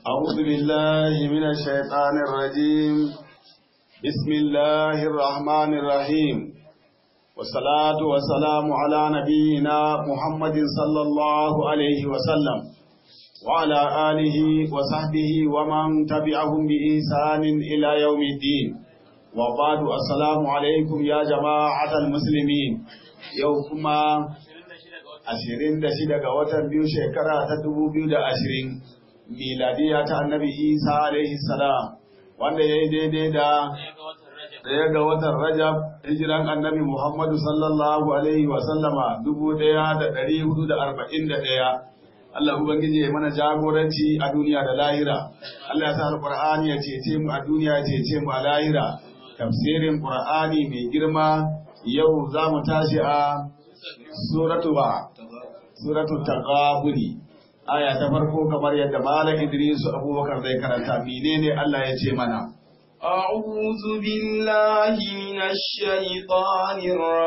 أعوذ بالله من الشيطان الرجيم بسم الله الرحمن الرحيم والصلاة والسلام على نبينا محمد صلى الله عليه وسلم وعلى آله وصحبه ومن تبعهم بإحسان إلى يوم الدين وبعد السلام عليكم يا جماعة المسلمين يوكما ashirin da shida ga watan biyu shekara ta dubu biyu da ashirin miladiya ta annabi isa alaihi salam wanda ya yi daidai da ɗaya ga watan rajab hijiran annabi muhammadu sallallahu alaihi wasallama dubu ɗaya da ɗari hudu da arba'in da ɗaya Allah Ubangiji ya mana jagoranci a duniya da lahira Allah ya sa alƙur'ani ya cece mu a duniya ya cece mu a lahira tafsirin ƙur'ani mai girma yau za mu tashi a suratu ba suratu taqabuni aya ta farko kamar yadda malam Idris Abubakar zai karanta menene Allah ya ce mana أعوذ بالله من الشيطان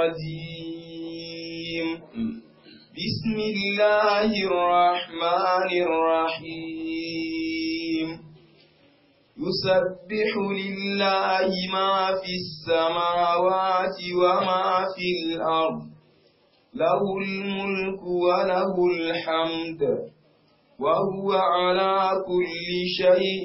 الرجيم بسم الله الرحمن الرحيم يسبح لله ما في السماوات وما في الأرض له الملك وله الحمد وهو على كل شيء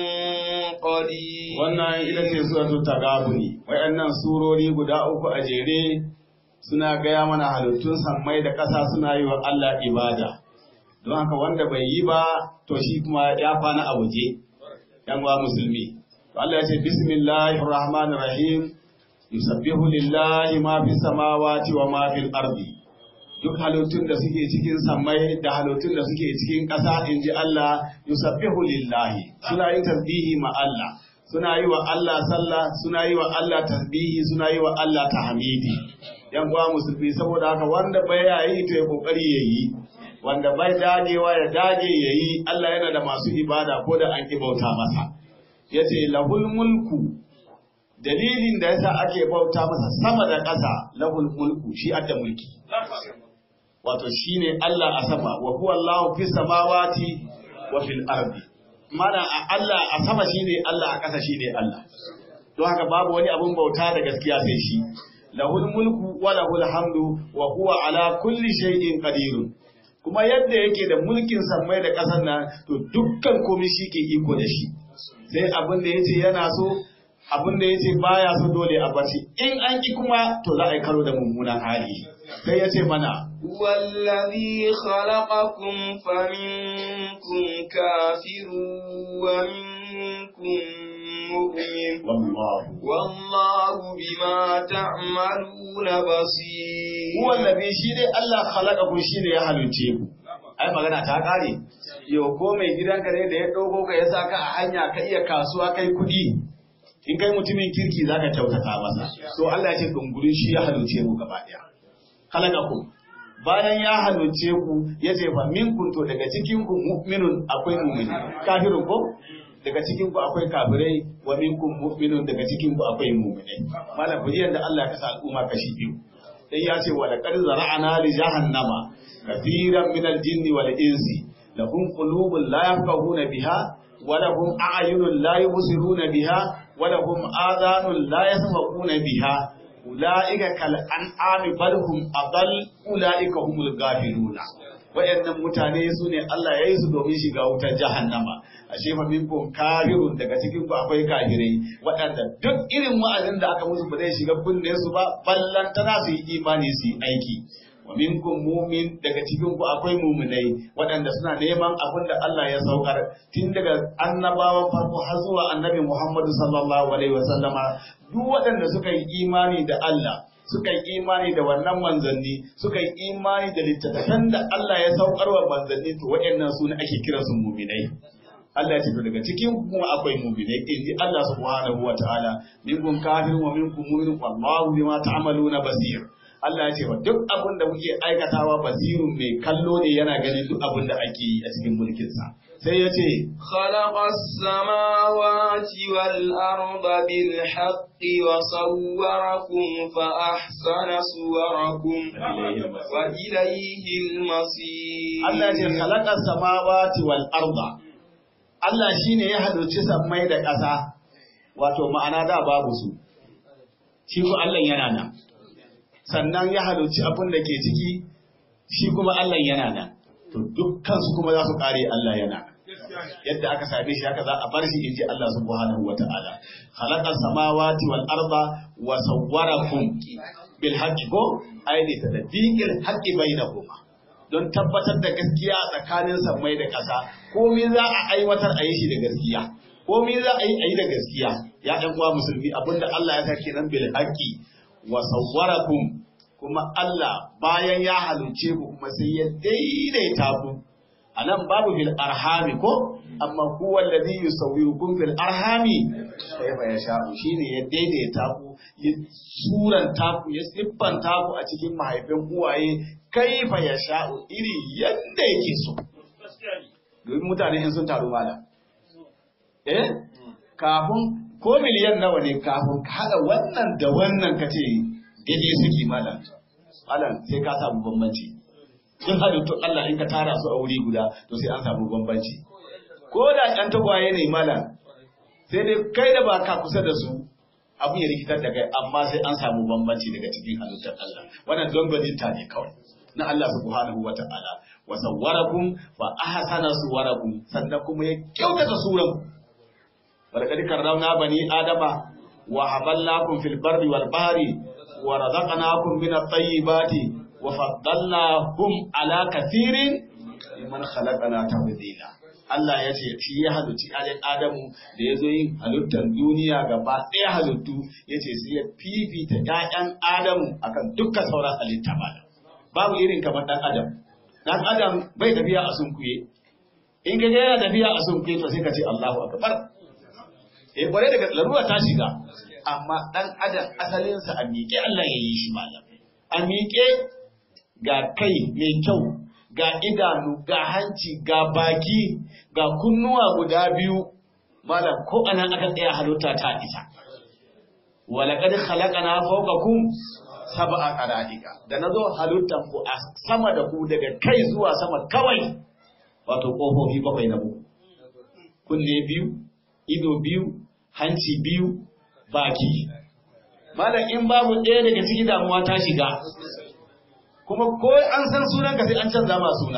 قدير wannan ita ce suratul tagabuni wayannan surori guda uku a jere suna gaya mana halittun sammai da ƙasa suna yi wa Allah ibada don haka wanda bai yi ba to shi kuma ya fana a waje yan wa musulmi to Allah ya ce bismillahir rahmanir rahim yusabbihu lillahi ma fis samawati wa ma fil ardi duk halittun da suke cikin sammai da halittun da suke cikin ƙasa in ji Allah yusabbihu lillahi suna yin tasbihi ma Allah suna yi wa Allah sallah suna yi wa Allah tasbihi suna yi wa Allah tahmidi yan uwa musulmi saboda haka wanda bai yi to ya kokari yayi wanda bai dagewa ya dage yayi Allah yana da masu ibada ko da an ki bauta masa yace lahul mulku dalilin da yasa ake bauta masa sama da ƙasa lahul mulku shi adda mulki wato shine Allah a sama wa huwa Allahu fis samawati wa fil ardi mana a Allah a sama shine Allah a ƙasa shine Allah don haka babu wani abun bauta da gaskiya sai shi lahul mulku wa lahul hamdu wa huwa ala kulli shay'in qadir kuma yadda yake da mulkin sammai da ƙasar nan to dukkan komai shi ke iko da shi sai abin da yace yana so abin da yace baya so dole a bace in an ki kuma to za a yi karo da mummunan hali sai yace mana والذي خلقكم فمنكم كافر ومنكم مؤمن wallahu والله بما تعملون بصير huwa allazi shi dai Allah khalaqakum shi ne ya halince ku ai magana ta kare yau ko mai gidanka ne da ya dogo ka ya saka a hanya ka iya kasuwa kai kudi in kai mutumin kirki zaka kyautata masa to Allah ya ce dungurin shi ya halince mu gaba daya khalaqakum bayan ya halince ku ya ce fa minkum to daga cikin ku mu'minun akwai mu'mini kafirun ko daga cikin ku akwai kafirai wa minkum mu'minun daga cikin ku akwai mu'minai malam kujiyar da Allah ka sa al'umma kashi biyu sai ya ce wa laqad zara'ana li jahannama kathiran min al-jinni wal insi lahum qulubun la yafqahuna biha wa lahum a'yunun la yubsiruna biha wa lahum adhanun la yasma'una biha ulaika kal an'ami bal hum adall ulaika humul ghafiluna wayannan mutane su ne Allah ya yi su domin shiga wutar jahannama ashe fa minkum kafirun daga cikin ku akwai kafirai waɗanda duk irin wa'azin da aka musu ba zai shiga kunne su ba ballantana su yi imani su yi aiki wa minkum mumin daga cikin ku akwai muminai waɗanda suna neman abin da Allah ya saukar tun daga annabawan farko har zuwa annabi Muhammadu sallallahu alaihi wasallama duk waɗanda suka yi imani da Allah suka yi imani da wannan manzanni suka yi imani da littattafan da Allah ya saukar wa manzanni to waɗannan su ne ake kiransu muminai Allah ya ce to daga cikin ku kuma akwai mu'minai in ji Allah subhanahu wa ta'ala minkum kafirun wa minkum mu'minun wallahu bima ta'maluna basir Allah ya ce wa duk abin da muke aikatawa basirun mai kallo ne yana ganin duk abin da ake yi a cikin mulkin sa sai ya ce خلق السماوات والأرض بالحق وصوركم فأحسن صوركم وإليه المصير Allah ya ce khalaqa samawati wal arda Allah shine ya halicci sammai da ƙasa wato ma'ana da babu su shi ko Allah yana nan sannan ya halicci abin da ke ciki shi kuma Allah yana nan to dukkan su kuma za su kare Allah yana nan yadda aka same shi haka za a bar shi inji Allah subhanahu wata'ala khalaqas samawati wal arda wa sawwarakum bil haqqi ko aini tadbiqil haqqi bainakuma don tabbatar da gaskiya tsakanin sammai da ƙasa komai za a aiwatar a yi shi da gaskiya komai za a yi a yi da gaskiya ya ɗan uwa musulmi abinda Allah ya sake nan bil haqqi wa sawwarakum kuma Allah bayan ya haluce ku kuma sai ya daidaita ku anan babu fil arhami ko amma huwa alladhi yusawwirukum fil arhami kayfa yasha'u shine ya daidaita ku ya suranta ku ya siffanta ku a cikin mahaifin uwaye kaifa yasha'u iri yadda yake so domin mutane in sun taru malam eh kafin ko miliyan nawa ne kafin ka haɗa wannan da wannan ka ce daidai suke malam malam sai ka samu bambanci in halittun Allah in ka tara su a wuri guda to sai an samu bambanci ko da ɗan tagwaye ne malam sai dai kai da ba ka kusa da su abu ya rikitar da kai amma sai an samu bambanci daga cikin halittar Allah wannan don gwaninta ne kawai na Allah subhanahu wa ta'ala wa sawwarakum fa ahsana suwarakum sannan kuma ya kyautata suran walaqad karramna bani adama wa haballakum fil barri wal bahri wa razaqnakum min at-tayyibati wa faddalnahum ala kathirin liman khalaqna tafdila Allah ya ce shi ya halicci alin Adamu da ya zo yin halittar duniya gaba ɗaya halittu ya ce sai ya fifita ‘ya'yan Adamu akan dukkan sauran halitta ba. Babu irin kamar ɗan Adam. Ɗan Adam bai tafiya a sunkuye. In ka yana tafiya a sunkuye to sai ka ce Allahu Akbar. Eh kware daga larura ta shiga. Amma ɗan Adam asalinsa a miƙe Allah ya yi shi malam. A miƙe ga kai mai kyau ga idanu, ga hanci, ga baki, ga kunnuwa guda biyu, malam ko anan aka tsaya halitta ta isa. Walaƙad khalaqana fawqakum sab'a qara'ika. Da nazo halittan ku a sama da ku daga kai zuwa sama kawai. Wato kofofi bakwai na buku. Kunne biyu, ido biyu, hanci biyu, baki. Malam in babu ɗaya daga ciki damuwa ta shiga. kuma ko an san sunanka sai an canza ma suna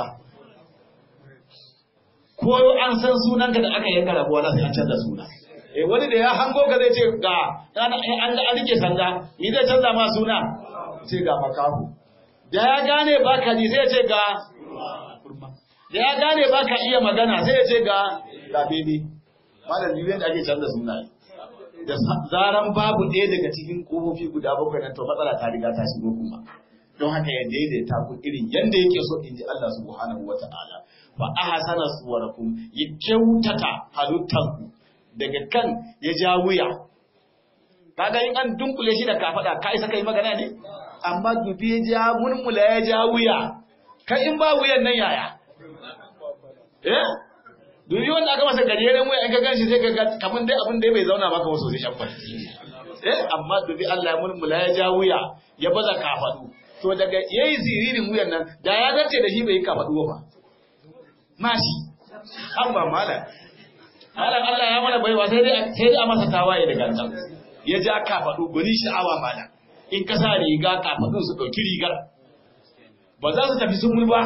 ko an san sunanka da aka yanka rabuwa na sai an canza suna eh wani da ya hango ka zai ce ga an an rike sanda ni zai canza ma suna ce ga makahu da ya gane baka ji sai ya ce ga da ya gane baka iya magana sai ya ce ga ga bebe malam ni da ake canza suna da zaran babu ɗaya daga cikin kofofi guda bakwai na to matsala ta riga ta shigo kuma don haka ya daidaita ku irin yanda yake so in ji Allah subhanahu wa ta'ala fa ahsana suwarakum ya kyautata halittanku daga kan ya ja wuya kaga in an dunkule shi da kafada ka isa kai magana ne amma dubi ya ja mulmula ya ja wuya kai in ba wuyan nan yaya eh dubi wanda aka masa gajeren wuya in ka ganshi sai ka ga kaman dai abin da bai zauna maka wasu sai shabbar eh amma dubi Allah ya mulmula ya ja wuya ya baza kafadu to daga yayi ziririn wuyan nan da ya dace da shi bai kafadu ba mashi an ba mala malam Allah ya mana baiwa sai dai sai dai a masa tawaye da gangan ya ja kafadu guni sha'awa malam in ka sa riga kafadun su dauki rigar ba za su tafi sun ba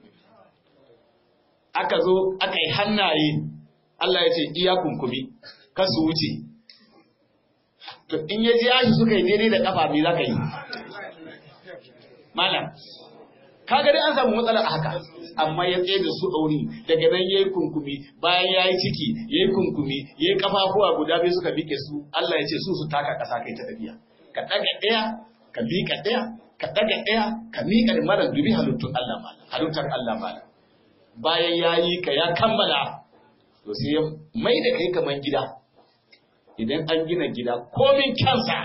aka zo aka yi hannaye Allah ya ce iya kunkumi ka su wuce to in ya ji yashi suka yi daidai da kafa me za ka yi malam kaga dai an samu matsala haka amma ya tsaye da su ɗauri daga nan yayi kunkumi bayan yayi ciki yayi kunkumi yayi kafafuwa guda biyu suka bike su Allah ya ce su su taka ƙasa kai ta tafiya ka daga ɗaya ka miƙa ɗaya ka daga ɗaya ka miƙa da malam dubi halittun Allah malam halittar Allah malam bayan yayi ka ya kammala to sai ya mai da kai kaman gida idan an gina gida komin kyansa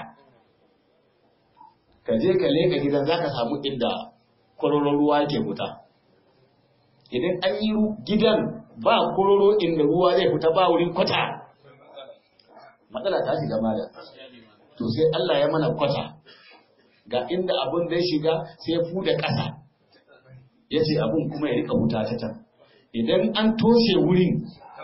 ka je ka leka gidan za ka samu inda kororon ruwa ke fita idan an yi gidan ba kororo inda ruwa zai fita ba wurin kwata matsala ta shiga mala to sai Allah ya mana kwata ga inda abun da ya shiga sai ya fuda ƙasa ya ce abun kuma ya rika wuta ta can idan an toshe wurin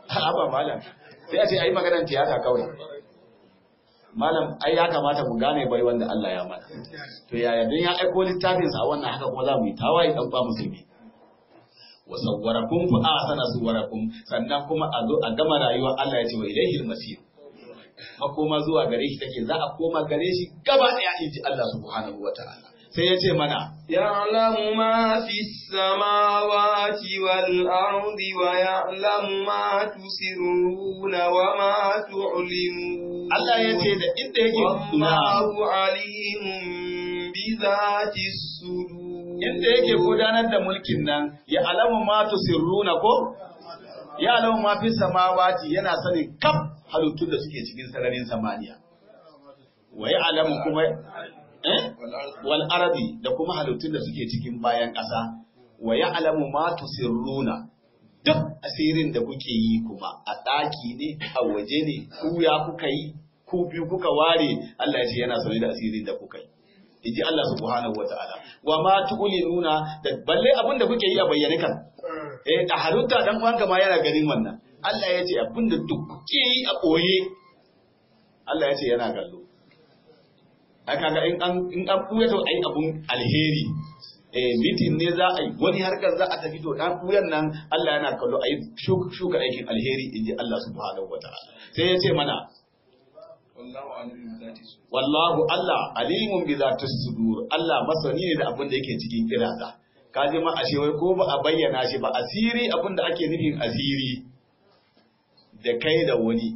haba malam sai a ce ai maganar tiyata kawai malam ai ya kamata mu gane bai wanda Allah ya mana to yaya dan ya aiko littafin sa wannan haka kuma za mu yi tawaye dan ba musulmi wa sawwarakum fa ahsana suwarakum sannan kuma a zo a gama rayuwa Allah ya ce wa ilaihil masir makoma zuwa gare shi take za a koma gare shi gaba daya inji Allah subhanahu wataala sai ya ce mana يعلم ما في السماوات والأرض ويعلم ما تسرون وما تعلنون Allah ya ce da inda yake na والله عليم بذات الصدور inda yake gudanar da mulkin nan ya alamu ma tusirruna ko ya alamu ma fi samawati yana sanin kaf halittun da suke cikin sararin samaniya wa ya alamu kuma eh wal ardi da kuma halittun da suke cikin bayan ƙasa wa ya alamu ma tusirruna duk asirin da kuke yi kuma a ɗaki ne a waje ne ku ya kuka yi ku biyu kuka ware Allah ya ce yana sane da asirin da kuka yi inji Allah subhanahu wa ta'ala wa ma tu'linuna da balle abin da kuke yi a bayyane kan eh da harutta dan uwanka ma yana ganin wannan Allah ya ce abin da duk kuke yi a koye Allah ya ce yana gallo haka ga in an in an buya to ai abun alheri eh meeting ne za a yi wani harkar za a tafi to dan buyan nan Allah yana kallo ai shuka aikin alheri inji Allah subhanahu wa ta'ala sai ya ce mana والله عليم بذات الصدور wallahu Allah alimun bi zati sudur Allah masani ne da abin da yake cikin kiraza ka ji ma ashe wai ko ba a bayyana shi ba asiri abin da ake nufin asiri da kai da wani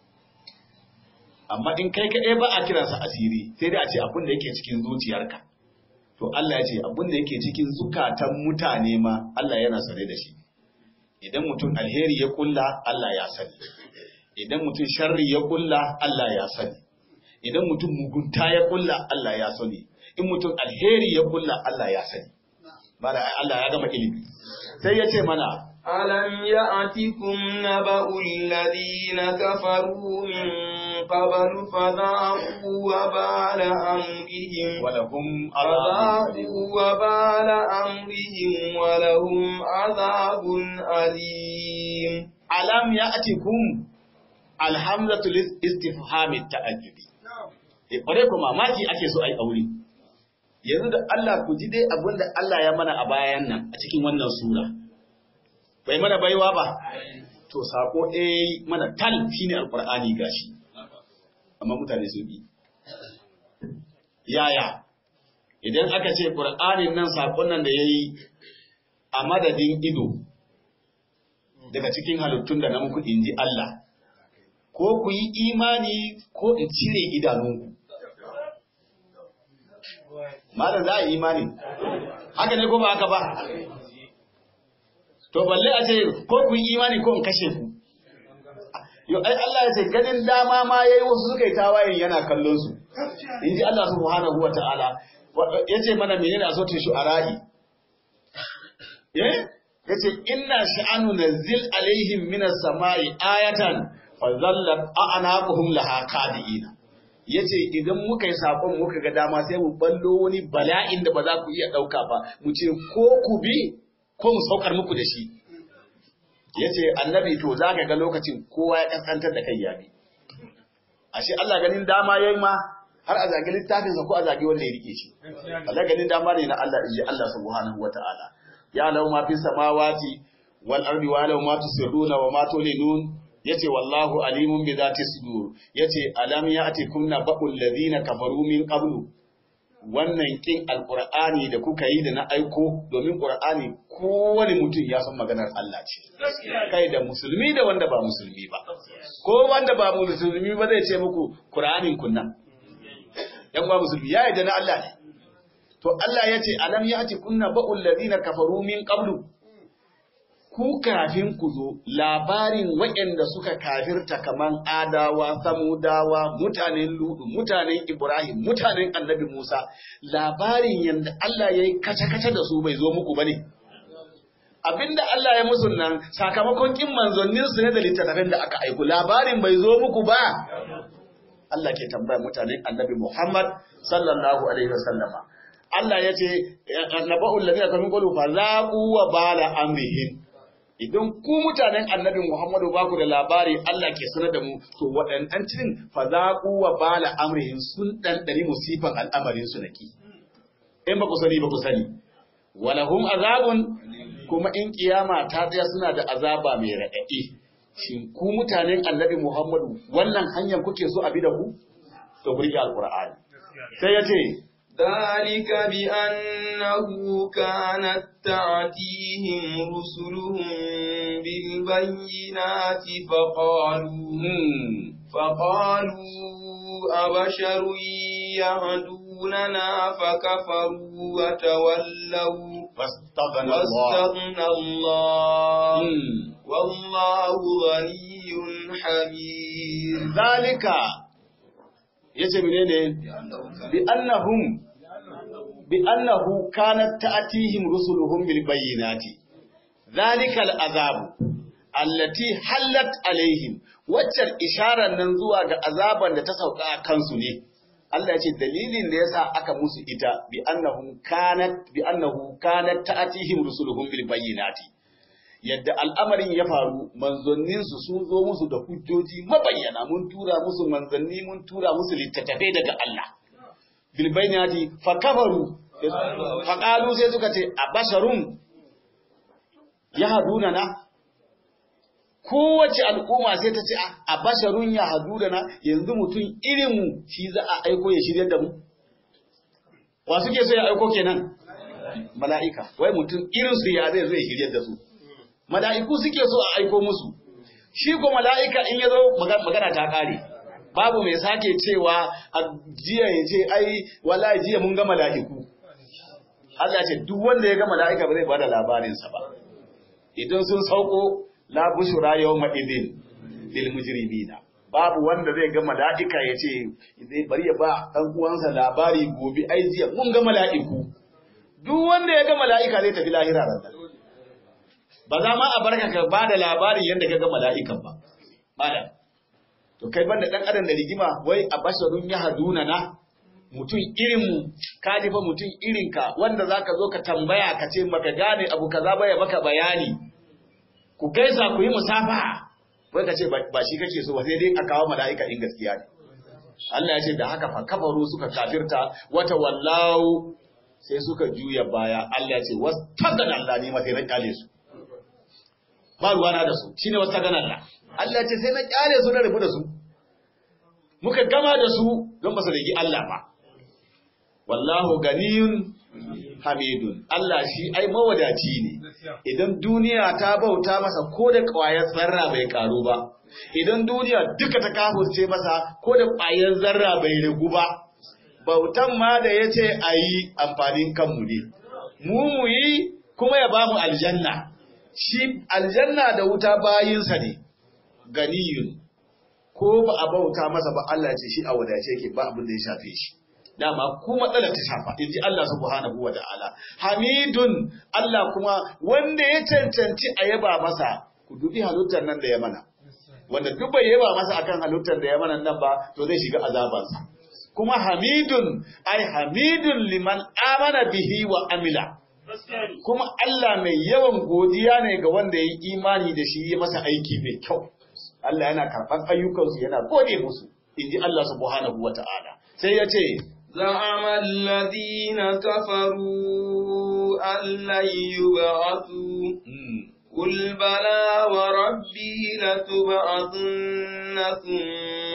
amma in kai kaɗai ba a kiransa asiri sai dai a ce abin da yake cikin zuciyarka to Allah ya ce abin da yake cikin zukatan mutane ma Allah yana sane da shi idan mutum alheri ya kulla Allah ya sani idan mutum sharri ya kulla Allah ya sani idan mutum mugunta ya kulla Allah ya sani in mutum alheri ya kulla Allah ya sani bada Allah ya gama ilimi sai ya ce mana ألم يأتكم نبأ الذين كفروا من قبل فذاقوا وبال أمرهم walahum فذاقوا وبال أمرهم ولهم عذاب أليم alam ya'tikum alhamzatu lis istifhami ta'ajjubi eh kware ko mamaki ake so ai aure yanzu da Allah ku ji dai abinda Allah ya mana a bayan nan a cikin wannan sura bai mana baiwa ba to sako eh mana tal shine alqur'ani gashi amma mutane sun bi yaya idan aka ce qur'anin nan sakon nan da yayi a madadin ido daga cikin halittun da na muku inji Allah ko ku yi imani ko in cire idanunku malam za a yi imani haka ne ko ba haka ba to balle a ce ko ku yi imani ko in kashe ku Yo, ai Allah ya ce ganin dama ma yayi wasu suka yi tawayen yana kallon su. In ji Allah subhanahu wa ta'ala ya ce mana menene a sautin shu'ara'i. Eh? Ya ce inna sha'anu nazzil alaihim minas sama'i ayatan fa zallat a'naquhum laha qadiina. Ya ce idan muka yi sakon muka ga dama sai mu ballo wani bala'in da ba za ku iya ɗauka ba mu ce ko ku bi ko mu saukar muku da shi. ya ce annabi to za ka ga lokacin kowa ya kaskantar da kai yabi ashe Allah ganin dama ya yi ma har a zagi littafinsa ko a zagi wanda ya rike shi Allah ganin dama ne na Allah inji Allah subhanahu wa ta'ala ya lau ma fi samawati wal ardi wa lau ma tusirruna wa ma tulinun yace wallahu alimun bi zati sudur yace alam ya'tikum naba'ul ladina kafaru min qablu wannan kin alqur'ani da kuka yi da na aiko domin qur'ani kowane mutum ya san maganar Allah ce kai da musulmi da wanda ba musulmi ba ko wanda ba musulmi ba zai ce muku qur'anin kunna yan ba musulmi ya yarda na Allah ne to Allah ya ce alam yati kunna ba'ul ladina kafaru min qablu ku kafin ku zo labarin waɗanda suka kafirta kaman adawa, samudawa, mutanen ludu, mutanen Ibrahim, mutanen annabi Musa, labarin yadda Allah ya yi kace-kace da su bai zo muku ba ne. Abinda Allah ya musu nan sakamakon kin manzanninsu ne da littattafin da aka aiku, labarin bai zo muku ba. Allah ke tambaya mutanen annabi Muhammad sallallahu alaihi wasallama. Allah ya ce, Naba'ul ladina kamin qulu fa zaqu wa bala amrihim. idan ku mutanen annabi Muhammadu ba ku da labari Allah ke sanar da mu to waɗannan cin fazaqu wa bala amrihim sun ɗanɗani musifan al'amarin su naki in ba ku sani ba ku sani walahum azabun kuma in kiyama ta tsaya suna da azaba mai raɗaɗi shin ku mutanen annabi Muhammadu wannan hanyar kuke so a bi da ku to burge alqur'ani sai ya ce ذلك بأنه كانت تعتيهم رسلهم بالبينات فقالوا فقالوا أبشر يهدوننا فكفروا وتولوا واستغنى الله واستغنى الله والله غني حميد ذلك yace menene bi annahum bi annahu kanat ta'tihim rusuluhum bil bayyinati zalika al azab allati hallat alaihim waccar isharar nan zuwa ga azaban da ta sauka a kansu ne Allah ya ce dalilin da yasa aka musu ita bi annahum kanat bi annahu kanat ta'tihim rusuluhum bil bayyinati yadda al'amarin ya faru manzanninsu sun zo musu da hujjoji mabayyana mun tura musu manzanni mun tura musu littattafai daga Allah bilbainati fa kafaru fa qalu sai suka ce abasharun yahduna na kowace al'umma sai ta ce abasharun yahduna na yanzu mutum irin mu shi za a aiko ya shiryar da mu wa suke so ya aiko kenan mala'ika wai mutum irin su ya zai zo ya shiryar da su mala'iku suke so a aiko musu, shi ko mala'ika in ya zo magana ta ƙare, babu mai sake cewa a jiya ya ce, ai, wala jiya mun ga mala'iku. Allah ce, duk wanda ya ga mala'ika ba zai ba da labarinsa ba. Idan sun sauko, labushura yau ma'idin, lil mujrimina. Babu wanda zai ga mala'ika ya ce, bari ya ba ɗan uwansa labari gobe, ai jiya mun ga mala'iku. Duk wanda ya ga mala'ika zai tafi lahira ranar. ba za ma a barka ka ba da labarin yadda ka ga mala'ikan ba. Malam, to kai banda ɗan adam da rigima wai a basharun ya haduna na mutum irinmu, ka fa mutum irinka wanda za ka zo ka tambaya ka ce maka gane abu kaza baya maka bayani. Ku gaisa ku yi musafa, wai ka ce ba shi kake so ba sai dai a kawo mala'ika in gaskiya ne. Allah ya ce da haka fa kafaru suka kafirta wata wallahu sai suka juya baya Allah ya ce wasu tagana Allah ne mafi na kyale su. ba ruwana da su shine wata ganar da Allah ce sai na kyale su na rabu da su muka gama da su don ba su rigi Allah ba wallahu ganiyun hamidun Allah shi ai mawadaci ne idan duniya ta bauta masa ko da ƙwayar zarra bai karu ba idan duniya duka ta kafurce masa ko da ƙwayar zarra bai rigu ba bautan ma da yace ayi amfanin kanmu ne mu mu yi kuma ya bamu aljanna shi aljanna da wuta bayinsa ne ganiyun ko ba a bauta masa ba Allah ce shi a wadace yake ba abin da ya shafe shi dama ku matsalar ta shafa in ji Allah subhanahu wa ta'ala hamidun Allah kuma wanda ya cancanci a yaba masa ku dubi halittar nan da ya mana wanda duk bai yaba masa akan halittar da ya mana nan ba to zai shiga azabansa kuma hamidun ai hamidun liman amana bihi wa amila kuma Allah mai yawan godiya ne ga wanda ya yi imani da shi ya masa aiki mai kyau. Allah yana karɓar ayyukansu yana gode musu, in ji Allah subhanahu wa ta'ala. Sai ya ce, زعم الذين كفروا أن لن يبعثوا قل بلى وربي لتبعثن ثم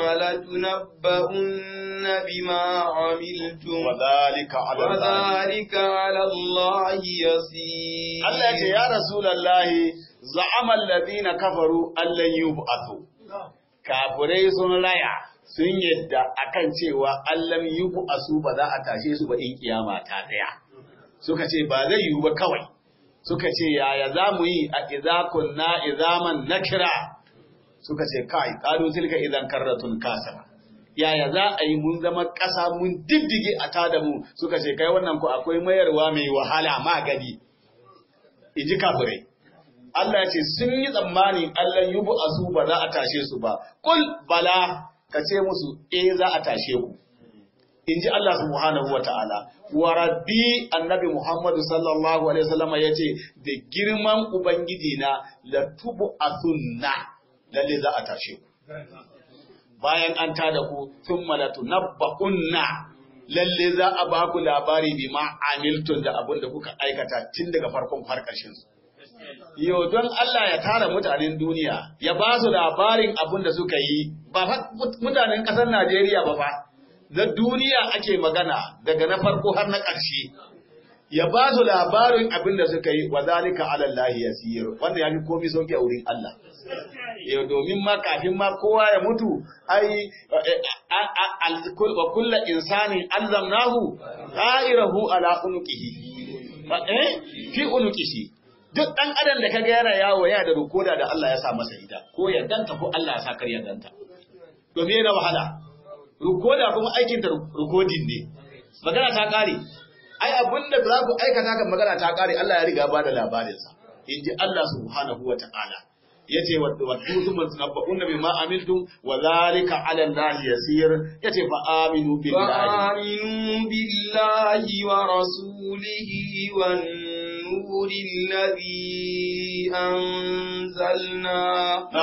لتنبؤن بما عملتم وذلك على الله وذلك على الله يسير Allah ya ce, Ya Rasulallahi, za'amal ladina kafaru Allah yub'athu. Kafurai sun raya, sun yadda akan cewa Allah yub'asu ba za a tashe su ba in kiyama ta tsaya. Suka ce ba zai yiwu ba kawai. Suka ce yaya za mu yi a idza kunna izaman nakira. Suka ce kai qalu tilka idan karratun kasara. Yaya za a yi mun zama ƙasa mun diddige a tada mu suka ce kai wannan ku akwai mayarwa mai wahala magani. Iji kafirai. Allah ya ce sun yi tsammanin Allah yubu asu ba za a tashe su ba. Kul bala ka ce musu eh za a tashe ku. in ji Allah subhanahu wa ta'ala, wa rabbi annabi Muhammadu sallallahu Alaihi wasallama ya ce, da girman Ubangiji na latubu a sunna, lalle za a tashe ku. Bayan an tada ku, sun malatu na ba'unna, lalle za a ba ku labari bi ma amiltun da abin da kuka aikata tun daga farkon har ƙarshen su. Yau don Allah ya tara mutanen duniya, ya ba su labarin abin da suka yi, ba mutanen ƙasar Najeriya ba fa. na duniya ake magana daga na farko har na ƙarshe ya ba su labarin abin da suka yi wa zalika ala Allah yasir wanda ya fi komai sauki a wurin Allah yau domin ma kafin ma kowa ya mutu ai wa kullu insani allamnahu ta'irahu ala unuqihi eh fi unuqihi duk dan adam da kaga yana yawo yana da rukoda da Allah ya sa masa ita ko ya danta ko Allah ya sa kar ya danta domin yana wahala rukoda kuma aikin ta rukodin ne magana ta kare ai abinda za ku aikata kan magana ta kare Allah ya riga ba da labarin sa inji Allah subhanahu wa ta'ala yace wa tutum tunabba'un bima amiltum wa zalika 'ala Allah yasir yace fa aminu billahi fa aminu billahi wa rasulihi wan nuril ladhi anzalna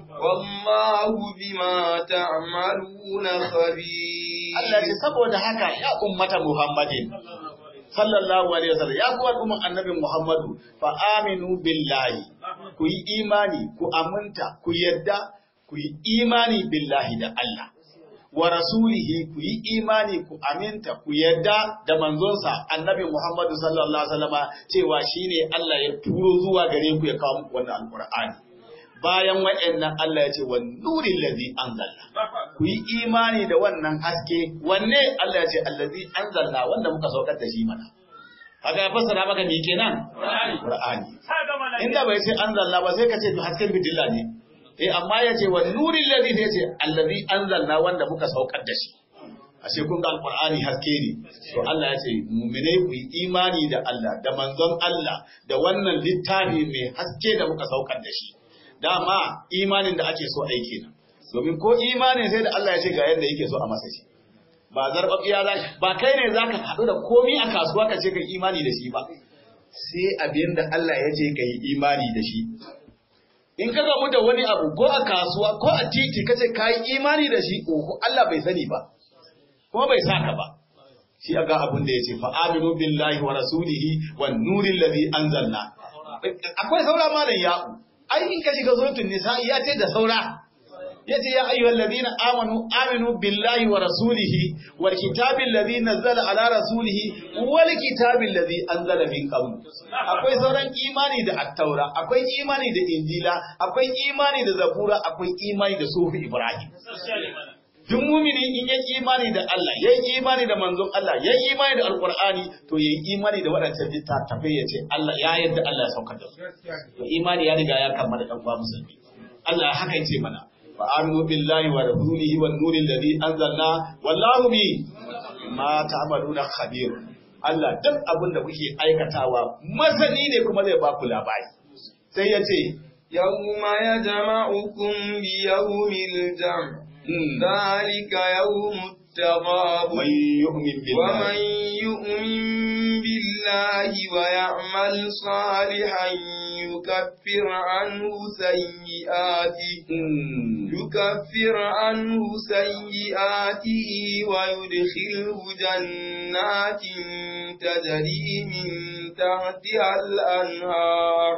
wallahu bima ta'maluna khabir Allah ce saboda haka ya ummata Muhammadin sallallahu alaihi wasallam ya kuwa umman annabi Muhammadu fa aminu billahi ku yi imani ku aminta ku yadda ku yi imani billahi da Allah wa rasulihi ku yi imani ku aminta ku yadda da manzonsa annabi Muhammadu sallallahu alaihi wasallam cewa shine Allah ya turo zuwa gare ku ya kawo muku wannan alqur'ani bayan wa'annan Allah ya ce wa nurin ladhi anzalna ku yi imani da wannan haske wanne Allah ya ce allazi anzalna wanda muka saukar da shi mana kaga ya fassara maka me kenan Qur'ani inda bai ce anzalna ba sai ka ce hasken bidilla ne eh amma ya ce wa nurin ladhi sai ce allazi anzalna wanda muka saukar da shi ashe kun ga alqur'ani haske ne to Allah ya ce mu'minai ku yi imani da Allah da manzon Allah da wannan littafi mai haske da muka saukar da shi dama imanin da ake so aiki nan domin ko imanin sai da Allah ya ce ga yadda yake so a masa shi ba zarbabiya za ba kai ne zaka haɗu da komi a kasuwa ka ce ka imani da shi ba sai abin da Allah ya ce ka yi imani da shi in ka gamu da wani abu ko a kasuwa ko a titi ka ce ka yi imani da shi ko Allah bai sani ba kuma bai saka ba shi ga abin da ya ce fa aminu billahi wa rasulihi wan nuril ladhi anzalna akwai saura malam ya'u ai in ka shiga suratul nisa ya ce da saura yace ya ayyuhal ladina amanu aminu billahi wa rasulihi wal kitabil ladhi nazzala ala rasulihi wal kitabil ladhi anzala min qabl akwai sauran imani da at-taura akwai imani da injila akwai imani da zabura akwai imani da sufi ibrahim duk mumini in yayi imani da Allah yayi imani da manzon Allah yayi imani da alqur'ani to yayi imani da wadannan littattafai yace Allah ya yarda Allah ya saukar da su to imani ya riga ya kammala dan uwa musulmi Allah haka yace mana fa aminu billahi wa rasulihi wan nuril ladhi anzalna wallahu bi ma ta'maluna khabir Allah duk abin da kuke aikatawa masani ne kuma zai ba ku labari sai yace yawma yajma'ukum bi yawmil jam' ذلك يوم التغاب من يؤمن بالله ومن يؤمن بالله ويعمل صالحا يكفر عنه سيئاته يكفر عنه سيئاته ويدخله جنات تجري من تحتها الأنهار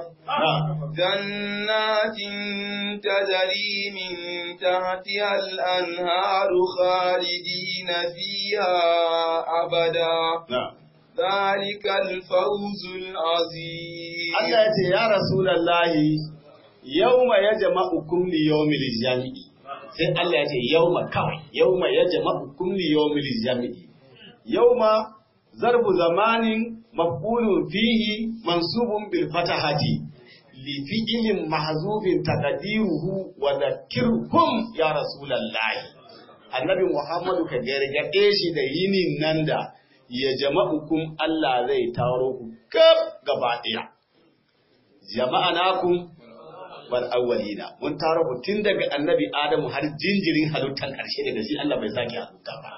جنات تجري من تحتها الأنهار خالدين فيها أبدا ذلك الفوز العظيم Allah ya ce ya Rasulallahi yauma ya jama'ukum li yawmil jami'i sai Allah ya ce yauma kawai yauma ya jama'ukum li yawmil jami'i yauma zarbu zamanin maf'ulun fihi mansubun bil fatahati li fi'lin mahzufin taqdiruhu wa dhakkirhum ya Rasulallahi Annabi Muhammadu ka gargade shi da yinin nan da ya jama'ukum Allah zai taro ku kaf gaba ɗaya. Jama'a nakum bal awwalina mun taro ku tun daga annabi Adamu har jinjirin halittar ƙarshe daga shi Allah bai sake halitta ba.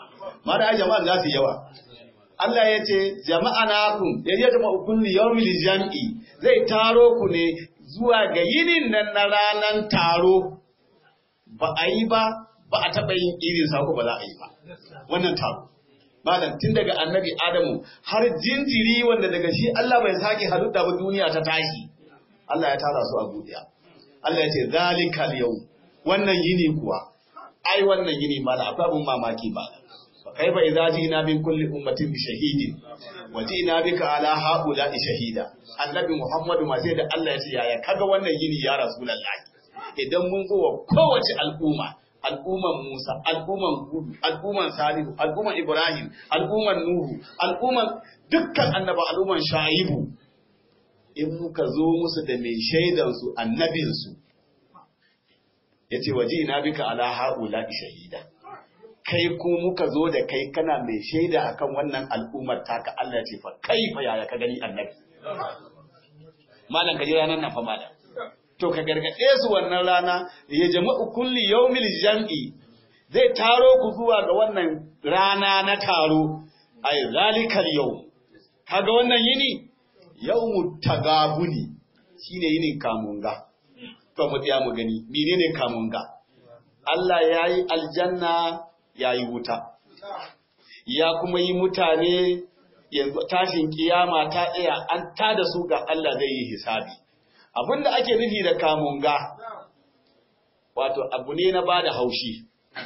ma da jama'a za su yawa Allah ya ce jama'a nakum ya yi jama'a kulli yawmil jam'i zai taro ku ne zuwa ga yinin nan na ranan taro ba a yi ba ba a taɓa yin irin sa ko ba za a yi ba wannan taro malam tun daga annabi adamu har jinjiri wanda daga shi Allah bai sake halitta ba duniya ta tashi Allah ya tara su a duniya Allah ya ce zalikal yau wannan yini kuwa ai wannan yini mala akwai abun mamaki ba fa kaifa idza ji'na min kulli ummatin bi shahidin wa ji'na bika ala haula shahida annabi muhammadu ma sai da Allah ya ce yaya kaga wannan yini ya rasulullahi idan mun zo wa kowace al'umma al'umman Musa, al'umman Hudu, al'umman Salihu, al'umman Ibrahim, al'umman Nuhu, al'umman dukkan annaba al'umman Shaibu, in muka zo musu da mai shaidansu annabinsu, ya ce waje ina bika ala ha'ula shahida. Kai ko muka zo da kai kana mai shaida akan wannan al'ummar taka Allah ce fa kai fa yaya ka gani annabi. Malam ka ji ranar nan fa malam. to ka gargaɗe su wannan rana ya jama'u kulli yawmil jam'i zai taro ku zuwa ga wannan rana na taro ay zalikal yau kaga wannan yini yawmut tagabuni shine yinin kamunga to mu tsaya mu gani menene kamunga Allah yayi aljanna yayi wuta ya kuma yi mutane yanzu tashin kiyama ta tsaya an tada su ga Allah zai yi hisabi abin da ake nufi da kamunga wato abu ne na bada haushi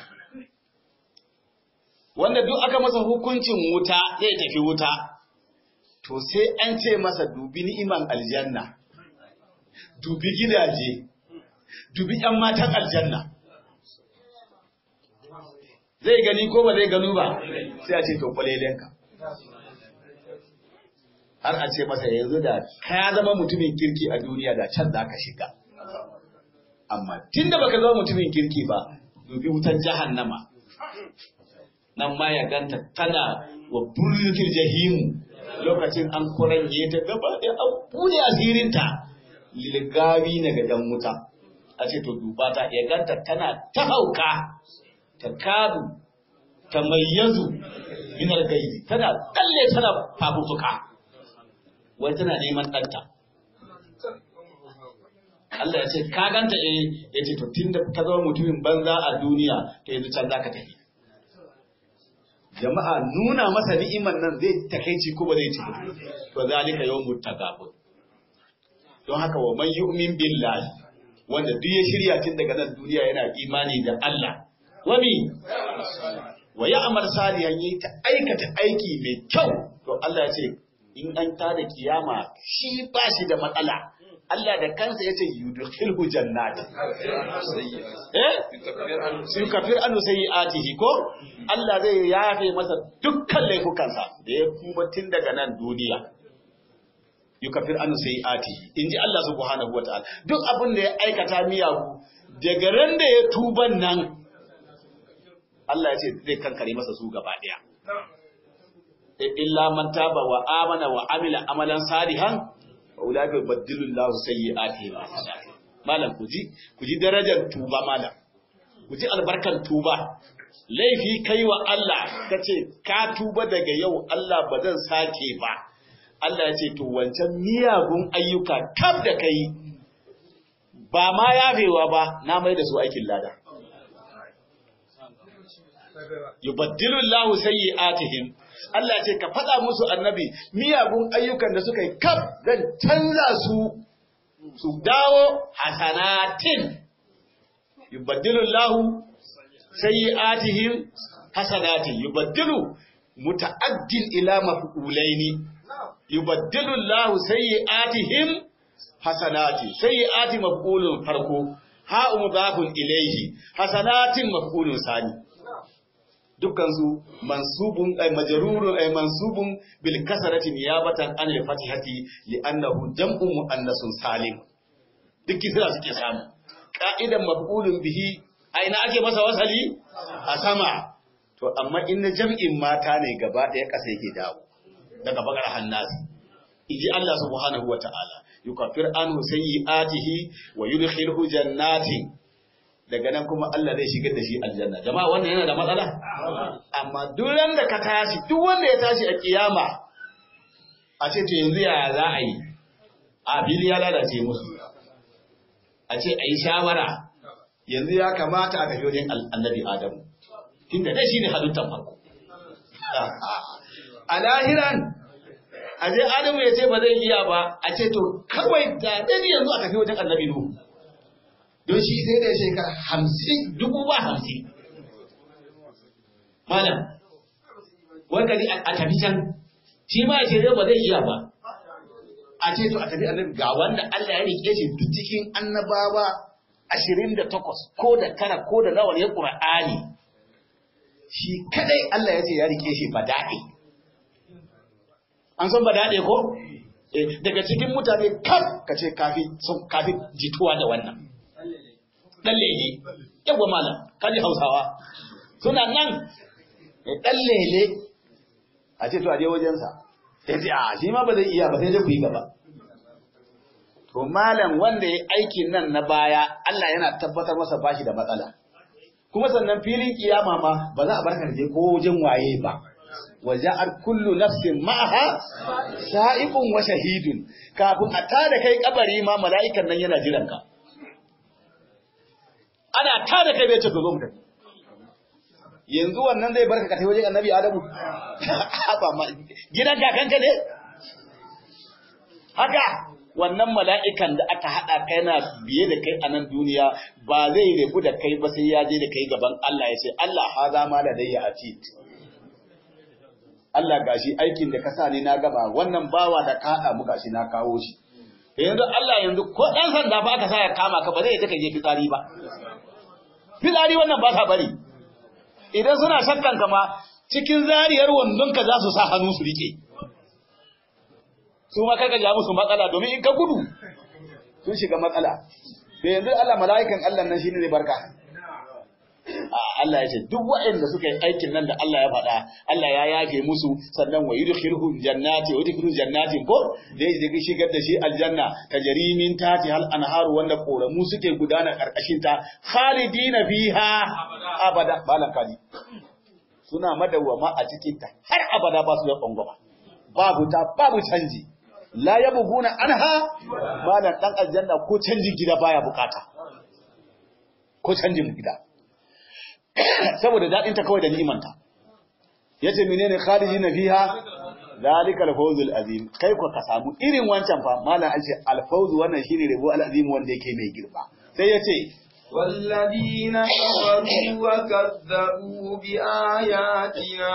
wanda duk aka masa hukuncin wuta zai tafi wuta to sai an ce masa dubi ni'iman aljanna dubi gidaje dubi ‘yan matan aljanna zai gani ko ba zai gano ba sai a ce to kwalelenka har a ce masa yanzu da ka zama mutumin kirki a duniya da can za ka shiga. Amma tun da baka zama mutumin kirki ba, dubi wutan jahannama. Nan ma ya ganta tana wa burkin jahimu lokacin an kuranye ta gaba da an buɗe asirinta lilgawi na ga dan wuta. A ce to duba ta ya ganta tana ta hauka, ta kadu, ta mayyazu minar gaizi, tana tsalle tana fafufuka. wai tana neman ɗanta. Allah ya ce, ka ganta eh ya ce, to tun da ka zama mutumin banza a duniya, to yanzu can za ka tafi. Jama'a nuna masa ni'iman nan zai takaici ko ba zai ci ba, to zalika yau mutagabun. Don haka wa man yu'min billahi wanda duk ya shirya tun daga nan duniya yana imani da Allah. Wami wa ya amar salihan yi ta aikata aiki mai kyau, to Allah ya ce in an tada kiyama shi ba shi da matsala Allah da kansa yace yudkhilhu jannati eh sun kafir anu sayyi'atihi ko Allah zai yafe masa dukkan laifukansa da ya kuma tun daga nan duniya yukafir anu sayyi'atihi inji Allah subhanahu wataala duk abin da ya aikata miyagu daga ran da ya tuban nan Allah ya ce zai kankare masa su gaba daya illa man taba wa amana wa amila amalan salihan wa ulaka yubaddilu Allahu sayyi'atihim malam kuji kuji darajar tuba malam kuji albarkan tuba laifi kai wa Allah kace ka tuba daga yau Allah ba zan sake ba Allah ya ce to wancan miyagun ayyuka kaf da kai ba ma yafewa ba na mai da su aikin lada yubaddilu Allahu sayyi'atihim Allah ce ka faɗa musu annabi miyagun ayyukan da suka yi kaf zan canza su su dawo hasanatin yubaddilu Allahu sayyi'atihim hasanatin yubaddilu muta'addin ila maf'ulaini yubaddilu Allahu sayyi'atihim hasanati sayyi'ati maf'ulun farko ha mudafun ilayhi hasanatin maf'ulun sani dukkansu mansubun ay majrurun ay mansubun bil kasrati niyabatan an al fatihati li annahu jam'un muannasun salim duk kisra suke samu ka'idan maf'ulun bihi aina ake masa wasali a sama to amma in na jam'in mata ne gaba ɗaya ƙasa yake dawo daga bakar hannasi inji Allah subhanahu wa ta'ala yukaffir anhu sayyi'atihi wa yudkhilhu jannatin daga nan kuma Allah zai shigar da shi aljanna jama'a wannan yana da matsala amma duk da ka tashi duk wanda ya tashi a kiyama a ce to yanzu yaya za a yi a fili ya lalace musu a ce a yi shawara yanzu ya kamata a tafi wajen annabi adamu tunda dai shi ne halittar farko a lahiran a je adamu ya ce ba zai iya ba a ce to kawai da dai yanzu a tafi wajen annabi nuhu don shi sai da shekara hamsin dubu ba hamsin malam wani a tafi can shi ma ya ce zai ba zai iya ba a ce to a tafi annabi ga wanda Allah ya rike shi duk cikin annabawa ashirin da takwas ko da tara ko da nawa ne Qur'ani shi kadai Allah ya ce ya rike shi bada'i an san bada'i ko daga cikin mutane kaf ka ce kafi sun kafi jituwa da wannan dan lele yawa malam kaji Hausawa suna nan dan lele a ce to a je wajensa sai ce a shi ma ba zai iya ba sai dai ku yi gaba to malam wanda ya aikin nan na baya Allah yana tabbatar masa bashi da matsala kuma sannan filin kiyama ma ba za a barka je ko wajen waye ba waja'ar kullu nafsin ma'aha sa'iqun wa shahidun kafin a tada kai kabari ma mala'ikan nan yana jiran ka ana tada kai bai ce zo mu tafi yanzu wannan zai barka ka tafi wajen annabi adamu ba ma gidan kakanka ne haka wannan mala'ikan da aka haɗa kai na biye da kai a nan duniya ba zai rebu da kai ba sai ya je da kai gaban Allah ya ce Allah ha za ma da dai a Allah gashi aikin da ka sa ni na gaba wannan bawa da ka haɗa mu gashi na kawo shi yanzu Allah yanzu ko ɗan sanda ba aka sa ya kama ka ba zai ta je fitsari ba fitsari wannan ba sa bari idan suna shakkan kama cikin zariyar wandonka za su sa hannu su rike su ma karka ja musu matsala domin in ka gudu sun shiga matsala da yanzu Allah mala'ikan Allah nan shine zai barka Allah ya ce duk waɗanda suka yi aikin nan da Allah ya faɗa Allah ya yafe musu sannan wa yudkhiluhum jannati wa yudkhiluhum jannatin ko zai zai shigar da shi aljanna tajri min tati hal anharu wanda koramu suke gudana karkashin ta khalidina fiha abada balan kadi suna madawwama a cikin ta har abada ba su da tsangwama babu ta babu canji la yabghuna anha malan dan aljanna ko canjin gida baya bukata ko canjin gida saboda dadin ta kawai da ni'imanta yace menene khalidina fiha zalikal fawzul azim kai ko ka samu irin wancan fa malan an ce al fawz wannan shine rabo al azim wanda yake mai girma sai yace والذين كفروا وكذبوا بآياتنا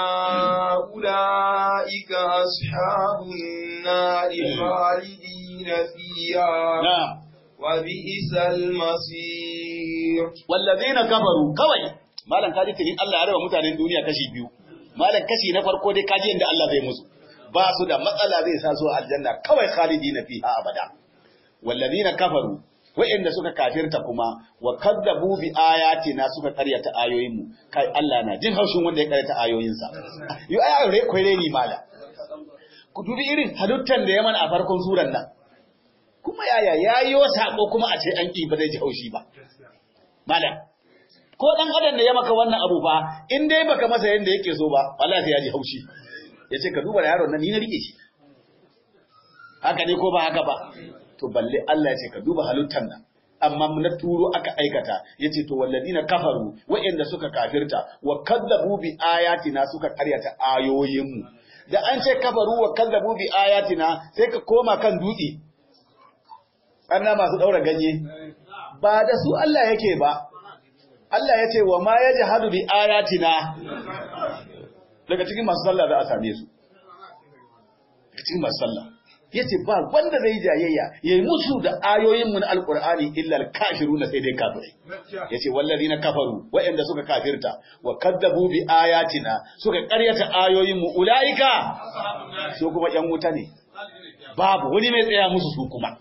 أولئك أصحاب النار خالدين فيها na'am وبئس المصير wallazina kafaru kawai malam kaji tinin Allah ya raba mutanen duniya kashi biyu malam kashi na farko dai kaji inda Allah zai musu ba su da matsala zai sa su aljanna kawai khalidina fiha abada wallazina kafaru wa'inda suka kafirta kuma wa kadzabu bi ayatina suka karyata ayoyinmu kai Allah na jin haushin wanda ya karyata ayoyinsa yo ai aure kai ni mala ku dubi irin halittar da ya mana a farkon suran nan kuma yaya yayo sako kuma a ce an ki ba zai ji haushi ba malam ko dan adam da ya maka wannan abu fa in dai baka masa yanda yake so ba wallahi sai ya ji haushi yace ka duba da yaron nan ni na rike shi haka ne ko ba haka ba to balle Allah ya ce ka duba halittar nan amma na turo aka aikata yace to walladina kafaru wa'anda suka kafirta wa kadzabu bi ayatina suka karyata ayoyinmu da an ce kafaru wa kadzabu bi ayatina sai ka koma kan dutse anna masu daura ganye ba da su Allah yake ba Allah ya ce wa ma yajhadu bi ayatina daga cikin masu sallah za a same su daga cikin masu sallah yace ba wanda zai jayayya yayi musu da ayoyin mu na alqur'ani illa al-kafiruna sai dai kafirai yace wallazina kafaru wa'anda suka kafirta wa kadzabu bi ayatina suka ƙaryata ayoyin mu ulaika su kuma yan wuta ne babu wani mai tsaya musu su kuma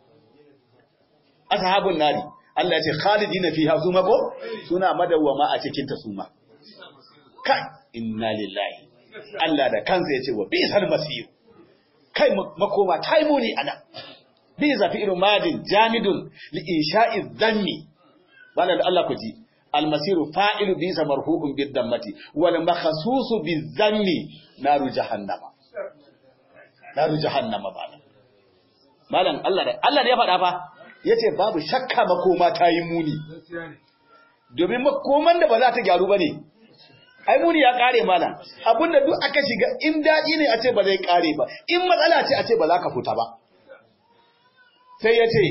ashabun nari Allah ya ce khalidina fiha suma ko suna madawwama a cikin ta suma kai inna lillahi Allah da kansa ya ce wa bisal masir kai makoma ta yi muni ana bi zafi irin madin jamidun li insha'i zanni bala da Allah ku ji almasiru fa'ilu bi sa marhu'un bid dammati wal makhsusu bizanni naru jahannama naru jahannama bala malam Allah da Allah da ya faɗa fa yace babu shakka makoma ta yi muni domin makoman da ba za ta gyaru bane ai muni ya kare malam abinda duk aka shiga in daɗi ne a ce ba zai kare ba in matsala ce a ce ba za ka fita ba sai ya ce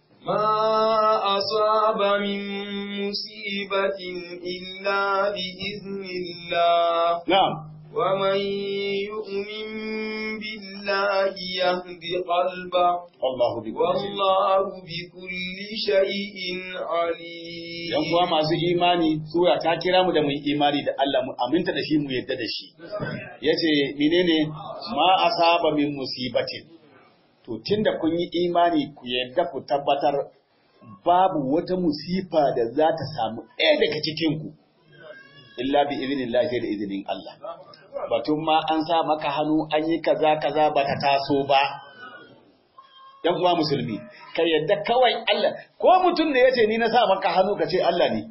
ما أصاب من مصيبة إلا بإذن الله na'am ومن يؤمن بالله يهد قلبه Allahu bi والله بكل شيء عليم yan kuwa masu imani sura ta kira mu da mu yi imani da Allah mu aminta da shi mu yadda da shi yace menene ma asaba min musibatin to tunda kun yi imani ku yadda ku tabbatar babu wata musifa da za ta samu ɗaya daga cikin ku illa bi idnillahi da izinin Allah batun ma an sa maka hannu an yi kaza kaza ba ta taso ba ‘yan uwa musulmi, ka yadda kawai Allah, ko mutum da ya ce ni na sa maka hannu ka ce Allah ne,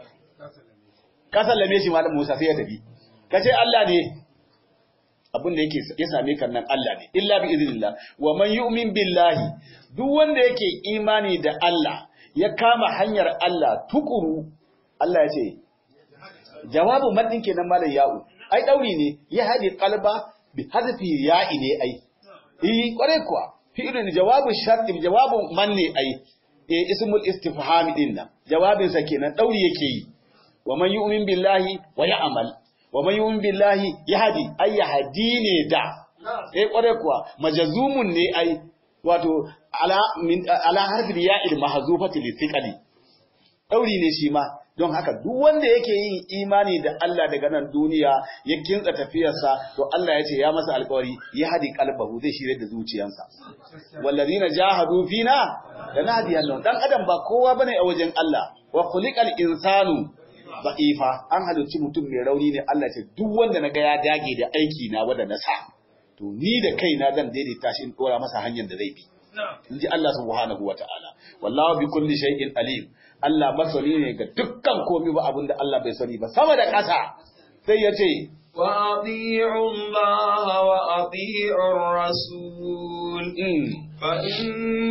ka sallame shi malam Musa sai ya tafi, ka ce Allah ne, abin da yake ya same kan nan Allah ne, illa bi izinillah, wa man yu'min billahi, duk wanda yake imani da Allah, ya kama hanyar Allah tukuru, Allah ya ce, jawabu maddin kenan malam ya'u, ai ɗauri ne, ya haɗe kalba bi hadfi ya'i ne ai, eh kwarai kuwa. fi'ilun jawabin sharti jawabin manne ai eh ismul istifham din nan jawabin sa kenan dauri yake yi wa man yu'min billahi wa ya'mal wa man yu'min billahi yahdi ay yahdi ne da eh kware kuwa majazumun ne ai wato ala min ala harfi ya'il mahzufati lithiqali dauri ne shi ma don haka duk wanda yake yin imani da Allah daga nan duniya ya kintsa tafiyarsa to Allah ya ce ya masa alƙawari ya hadi qalbahu zai shirye da zuciyarsa wallazina jahadu fina lanadiyannahum dan adam ba kowa bane a wajen Allah wa khuliqal insanu da'ifa an halicci mutum mai rauni ne Allah ce duk wanda naga ya dage da aiki na wanda na sa to ni da kaina zan daidaita shi in dora masa hanyar da zai bi inji Allah subhanahu wataala wallahu bi kulli shay'in alim Allah masani ne ga dukkan komai ba abinda Allah bai sani ba sama da ƙasa sai ya ce وأطيعوا الله وأطيعوا الرسول فإن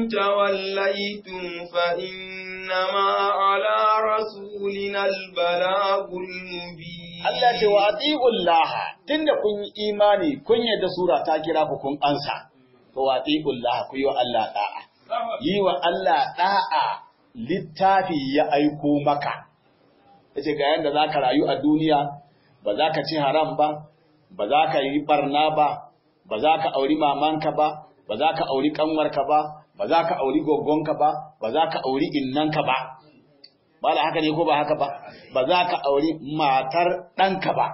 توليتم فإنما على رسولنا البلاغ المبين Allah ce wa atiullah tunda kun yi imani kun yadda sura ta kira ku kun ansa to wa atiullah ku yi wa Allah da'a yi wa Allah da'a littafi ya aiko maka yace ga yanda zaka rayu a duniya ba za ka ci haram ba ba za ka yi barna ba ba za ka auri mamanka ba ba za ka auri kanwarka ba ba za ka auri gogonka ba ba za ka auri innanka ba ba da haka ne ko ba haka ba ba za ka auri matar ɗanka ba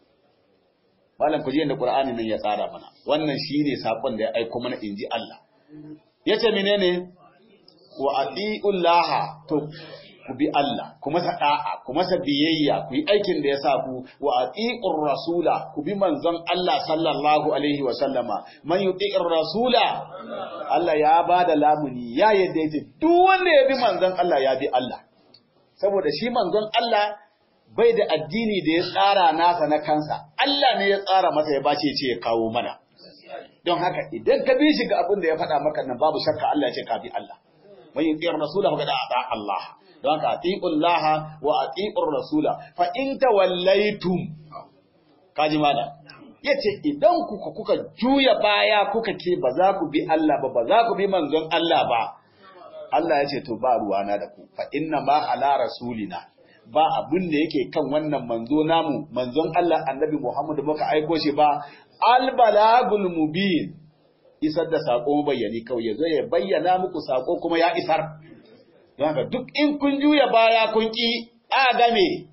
malam ku ji yadda qur'ani nan ya tsara mana wannan shine sakon da ya aiko mana inji Allah yace menene wa atiullaha to ku bi Allah ku masa da'a ku masa biyayya ku yi aikin da ya sa ku wa atiur rasula ku bi manzon Allah sallallahu alaihi wa sallama man yuti'ir rasula Allah ya bada lamuni ya yadda yace duk wanda ya bi manzon Allah ya bi Allah saboda shi manzon Allah bai da addini da ya tsara nasa na kansa Allah ne ya tsara masa ya bace ce ya kawo mana don haka idan ka bi shi ga abin da ya faɗa maka nan babu shakka Allah ya ce ka bi Allah man yuti'ir rasula faqad ata Allah don haka atiqullaha wa atiqur rasula fa in tawallaitum kaji mala yace idan kuka kuka juya baya kuka ce ba za ku bi Allah ba ba za ku bi manzon Allah ba Allah ya ce to ba ruwana da ku fa inna ma ala rasulina ba abin da yake kan wannan manzo namu manzon Allah annabi Muhammad muka aiko shi ba al balagul mubin isar da sako bayyani kawai yazo ya bayyana muku sako kuma ya isar don haka duk in kun juya baya kun ki a game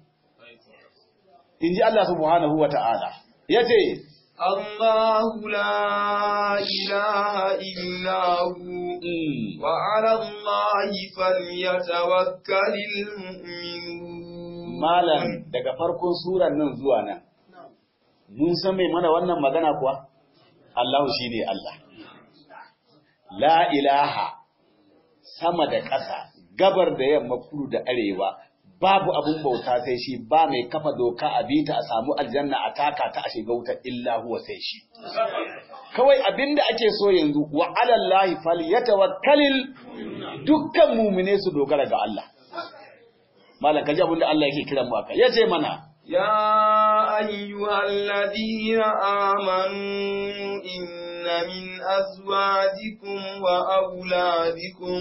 in ji Allah subhanahu wa ta'ala ya ce الله لا إله إلا هو وعلى الله فليتوكل المؤمنون malam daga farkon suran nan zuwa nan mun san mai mana wannan magana kuwa Allah shine Allah la ilaha sama da ƙasa gabar da yamma kudu da arewa babu abun bauta sai shi ba mai kafa doka a bita a samu aljanna a taka ta a shiga wuta illa huwa sai shi kawai abinda ake so yanzu wa alallahi falyatawakkalil dukkan mumine su dogara ga Allah malam kaji abinda Allah yake kiran mu aka yace mana يا أيها الذين آمنوا إن من أزواجكم وأولادكم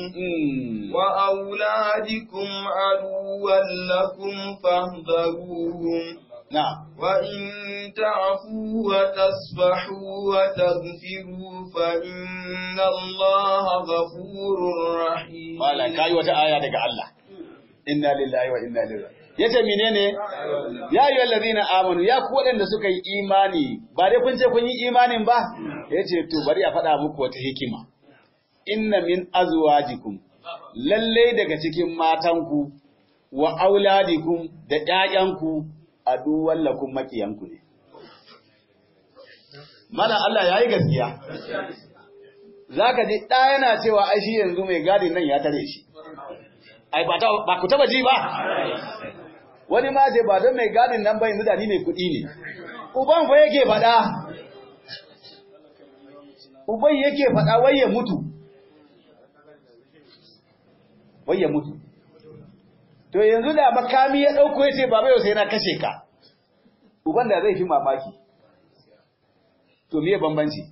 وأولادكم عدوا لكم فاهذروهم na'am وإن تعفوا وتصفحوا وتغفروا فإن الله غفور رحيم malam kai wata aya daga Allah inna lillahi wa inna ilaihi raji'un yace menene ya ayyuhal ladina amanu ya ku wadanda suka yi imani ba dai kun ce kun yi imanin ba yace to bari a faɗa muku wata hikima inna min azwajikum lalle daga cikin matanku wa auladikum da ƴaƴanku aduwwan lakum makiyanku ne mana Allah yayi gaskiya zaka ji ɗa yana cewa ai shi yanzu mai gadin nan ya tare shi ai ba ba ku taba ji ba wani ma ce ba don mai gadin nan ba yanzu da ni mai kuɗi ne uban fa yake faɗa uban yake faɗa wai ya mutu wai ya mutu to yanzu da makami ya ɗauko ya ce baba yau sai na kashe ka uban da zai fi mamaki to me bambanci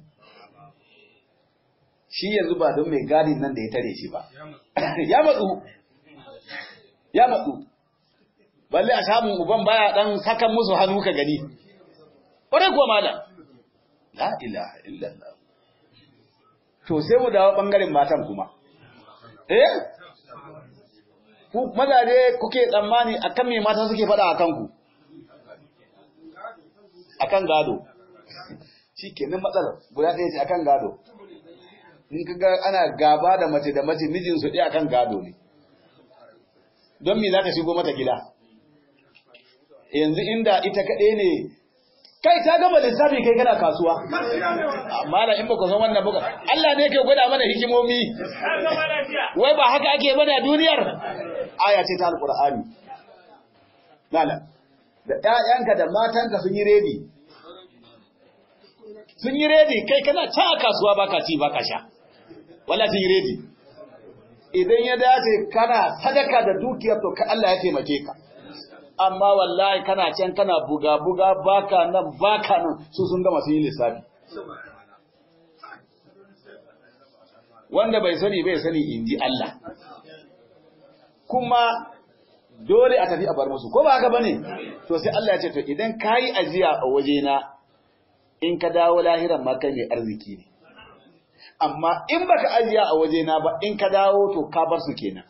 shi yanzu ba don mai gadin nan da ya tare shi ba ya matsu ya matsu balle a samun uban baya dan sakan musu hannu ka gani ƙwarai kuwa malam la ilaha illallah to sai mu dawo bangaren matan kuma eh ku mazaje kuke tsammani akan me mata suke faɗa akan ku akan gado shikenan matsalar guda ɗaya ce akan gado in kaga ana gaba da mace da mace mijinsu ɗaya akan gado ne don me za ka shigo mata gida yanzu inda ita kaɗai ne kai ta gama lissafi kai kana kasuwa amma da in ba ku san wannan buga Allah ne ke gwada mana hikimomi wai ba haka ake bane a duniyar aya ce ta alqur'ani lala da ƴaƴanka da matanka sun yi redi sun yi redi kai kana ta a kasuwa baka ci baka sha wala sun yi redi idan ya dace kana sadaka da dukiyar to ka Allah ya taimake ka amma wallahi kana can kana buga buga baka nan baka nan su sun gama sun yi lissafi wanda bai sani bai sani inji Allah kuma dole a tafi a bar musu ko ba haka bane to sai Allah ya ce to idan kayi ajiya a wajena in ka dawo lahiran ma kai mai arziki ne amma in baka ajiya a wajena ba in ka dawo to ka bar su kenan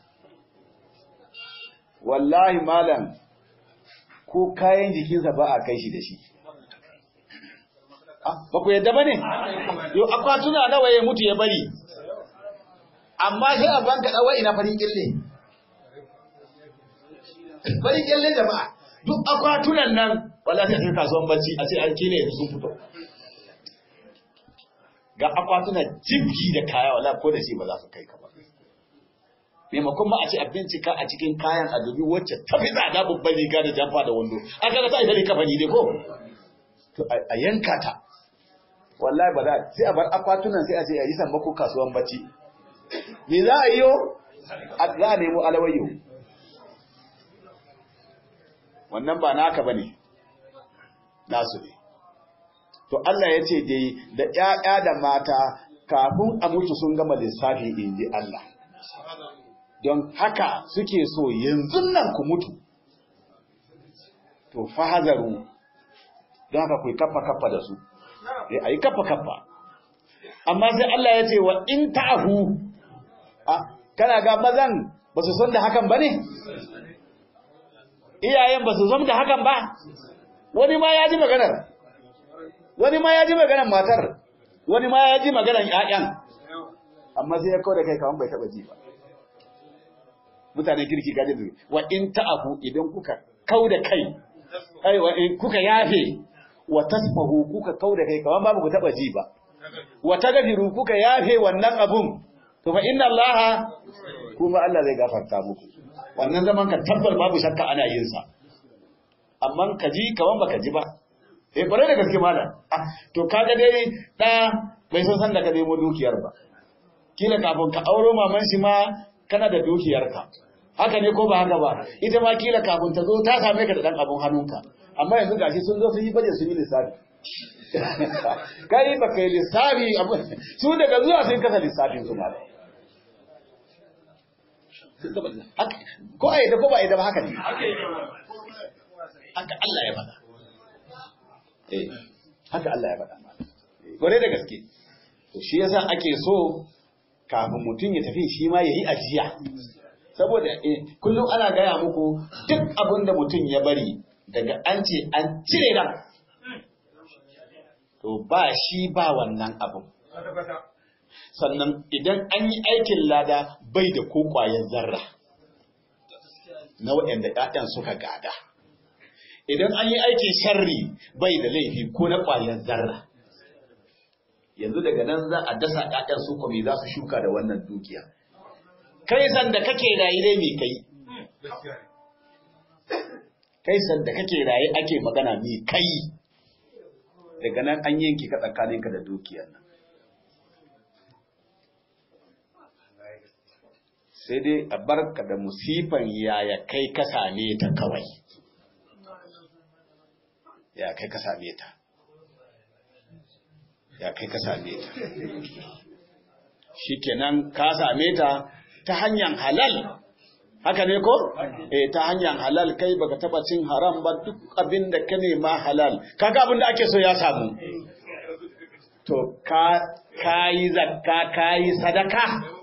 wallahi malam ko kayan jikinsa ba a kai shi da shi ba ku yadda ba ne yau akwatuna nawa ya mutu ya bari amma sai a banka ɗawa ina farin ƙille farin ƙille jama'a duk akwatunan nan wala sai sai kasuwan bacci a sai an kine sun fito ga akwatuna jibgi da kaya wala ko da shi ba za su kai ka ba maimakon ma a ce a bincika a cikin kayan a dubi wacce ta fi tsada babban riga da jamfa da wando an kaga ta isa kafa ne ko to a yanka ta wallahi ba za sai a bar akwatunan sai a ce a yi sammako kasuwan bacci me za a yi yo za a nemo alawayyo wannan ba naka bane nasu ne to Allah ya ce dai da ƴaƴa da mata kafin a mutu sun gama lissafi inji Allah don haka suke so yanzu nan ku mutu to fahazaru don haka ku kafa kafa da su eh ayi kafa kafa amma sai Allah ya ce wa in ta'fu a kana ga mazan ba su san da hakan bane iyayen ba su san da hakan ba wani ma ya ji maganar wani ma ya ji maganar matar wani ma ya ji maganar ƴaƴan amma sai ya kawo da kai kaman bai taba ji ba mutanen kirki gaje da wa in ta'afu idan kuka kau da kai ai wa in kuka yafe wa tasfahu kuka kau da kai kaman babu ku taba ji ba wa tagfiru kuka yafe wannan abun to fa inna allaha kuma Allah zai gafarta muku wannan zaman ka tabbar babu shakka ana yin sa amma ka ji kaman baka ji ba eh bare da gaske malam ah to kaga dai da bai san san da ka nemo dukiyar ba kila kafin ka auro maman shi ma kana da dukiyarka haka ne ko ba haka ba ita ma kila kafin ta zo ta same ka da dan abun hannunka amma yanzu gashi sun zo sun yi baje sun yi lissafi kai ba kai lissafi su daga zuwa sun kasa lissafin su malam ko a yadda ko ba yadda ba haka ne haka Allah ya faɗa eh haka Allah ya faɗa gore da gaske to shi yasa ake so kafin mutum ya tafi shi ma yayi ajiya saboda kullum ana gaya muku duk abin da mutum ya bari daga an ce an cire ran to ba shi ba wannan abin sannan idan an yi aikin lada bai da ko ƙwayar zarra na waɗanda ‘ya'yan suka gada. Idan an yi aikin sharri bai da laifi ko na ƙwayar zarra. Yanzu daga nan za a dasa ‘ya'yan su kwami za su shuka da wannan dukiya. Kai sanda kake rayu dai mai kai. Kai sanda kake rayu ake magana mai kai. Daga nan an yanki ka tsakaninka da dukiyar nan. sai dai a barka da musifan yaya kai ka same ta kawai ya kai ka same ta ya kai ka same ta shikenan ka same ta ta hanyar halal haka ne ko eh ta hanyar halal kai baka taba cin haram ba duk abin da ka nema halal kaga abin da ake so ya samu to ka kayi zakka kayi sadaka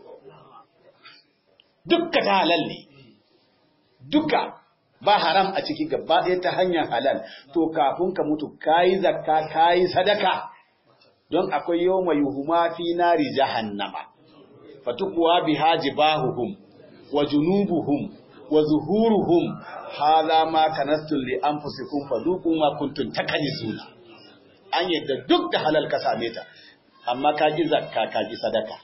dukka ta halal ne duka ba haram a ciki gaba ɗaya ta hanyar halal to kafin ka mutu kayi zakka kayi sadaka don akwai yawma yuhuma fi nari jahannama fatukuwa biha jibahuhum wa junubuhum wa zuhuruhum hadha ma kanastum li anfusikum fadhuqu ma kuntum takanizuna an yadda duk da halal ka same ta amma ka ji zakka ka ji sadaka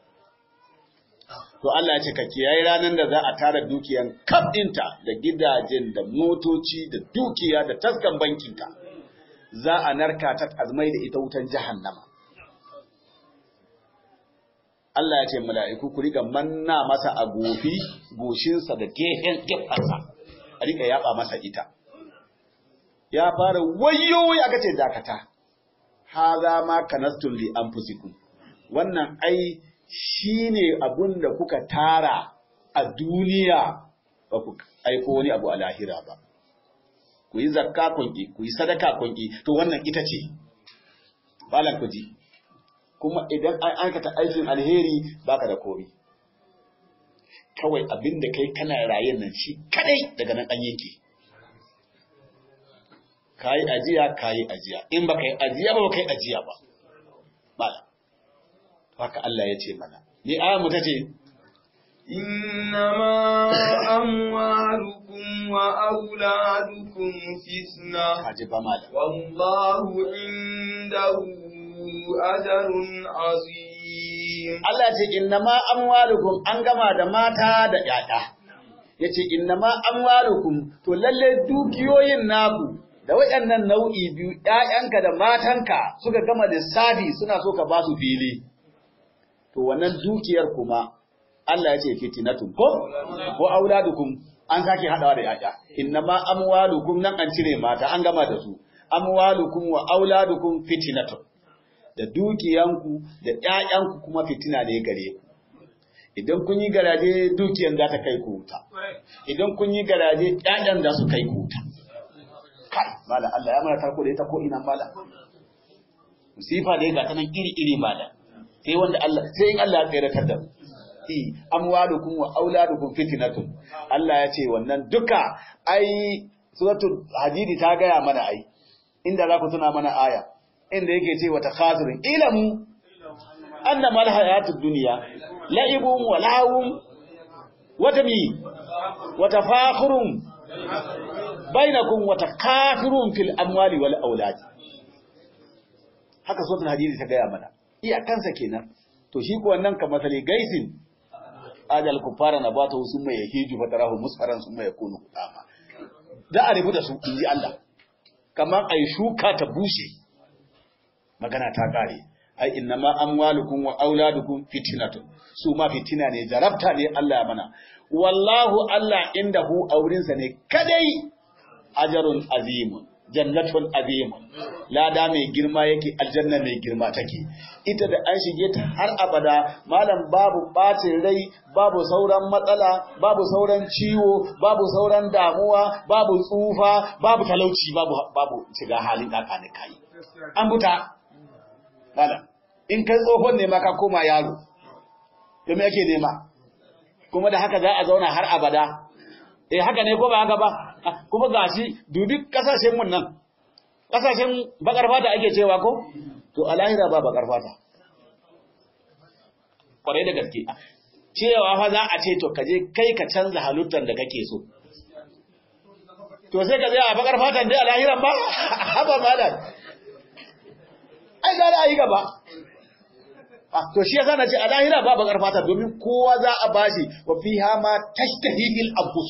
to Allah ya ce ka kiyaye ranar da za a tara dukiyan kaf ɗinta da gidajen da motoci da dukiya da taskan bankinta za a narka ta azmai da ita wutan jahannama Allah ya ce mala'iku ku riga manna masa a gofi goshinsa da gehen gefansa a riga yaba masa ita ya fara wayo ya kace dakata haza ma kanastul li anfusikum wannan ai shi ne abun da kuka tara a duniya ba ku aiko wani abu a lahira ba. Ku yi zakka kunki, ku yi sadaka kunki, to wannan ita ce, balan ku ji. Kuma idan an aikata aikin alheri baka da komi. Kawai abin da kai kana rayen nan shi kadai daga nan an yanke. Ka yi ajiya, ka yi ajiya, in ba ka yi ajiya ba ba ka yi ajiya ba. Malam. haka Allah ya ce mana. Ni aya mu ta ce, إنما أموالكم وأولادكم فتنة Haji ba malam. والله عنده أجر عظيم Allah ce, Innama amwalukum an gama da mata da ‘ya'ya. Ya ce, Innama amwalukum, to lalle dukiyoyin naku, da waɗannan nau'i biyu, ‘ya'yanka da matanka suka gama lissafi suna so ka ba su fili. To, wannan dukiyar kuma, Allah ya ce fitinatun ko ko auladukum an sake hadawa da yaya innama amwalukum nan an cire mata an gama da su amwalukum wa auladukum fitinatun da dukiyanku da ƴaƴanku kuma fitina ne gare ku idan kun yi garaje dukiyan za ta kai ku wuta idan kun yi garaje ƴaƴan za su kai ku wuta kai mala Allah ya mana tarko da ita ko ina mala musifa da ga ta nan iri iri mala sai wanda Allah sai in Allah ya tsayar da mu fi amwalukum wa auladukum fitnatun Allah ya ce wannan duka ai suratul hadidi ta gaya mana ai inda za ku tuna mana aya inda yake ce wata khasirin ilamu annama alhayatud dunya la'ibun wa lahum wa tami wa tafakhurun bainakum wa takafurun fil amwali wal aulad haka suratul hadidi ta gaya mana iyakansa kenan to shi ko wannan ka masali gaisin ajal kufara na bata sun mai yahiju fatarahu musfaran sun mai yakunu kudama da a rubuta su inji Allah kamar ai shuka ta bushe magana ta kare ai innama amwalukum wa auladukum fitnatun su ma fitina ne jarabta ne Allah ya mana wallahu Allah indahu aurinsa ne kadai ajarun azimun jannatun azimun lada mai girma yake aljanna mai girma take ita da an shige ta har abada malam babu bacin rai babu sauran matsala babu sauran ciwo babu sauran damuwa babu tsufa babu talauci babu babu shiga halin kakani kai an buta malam in kai tsohon ne ma ka koma yaro to me yake nema kuma da haka za a zauna har abada eh haka ne ko ba haka ba kuma gashi dubi kasashen mun nan kasashen bakar fata ake cewa ko to a lahira ba bakar fata kwarai da gaske cewa fa za a ce to kaje kai ka canza halittar da kake so to sai ka zai a bakar fatan dai a lahiran ba haba malam ai gara a yi gaba to shi yasa na ce a lahira ba bakar fata domin kowa za a bashi wa fiha ma tashtahil anfus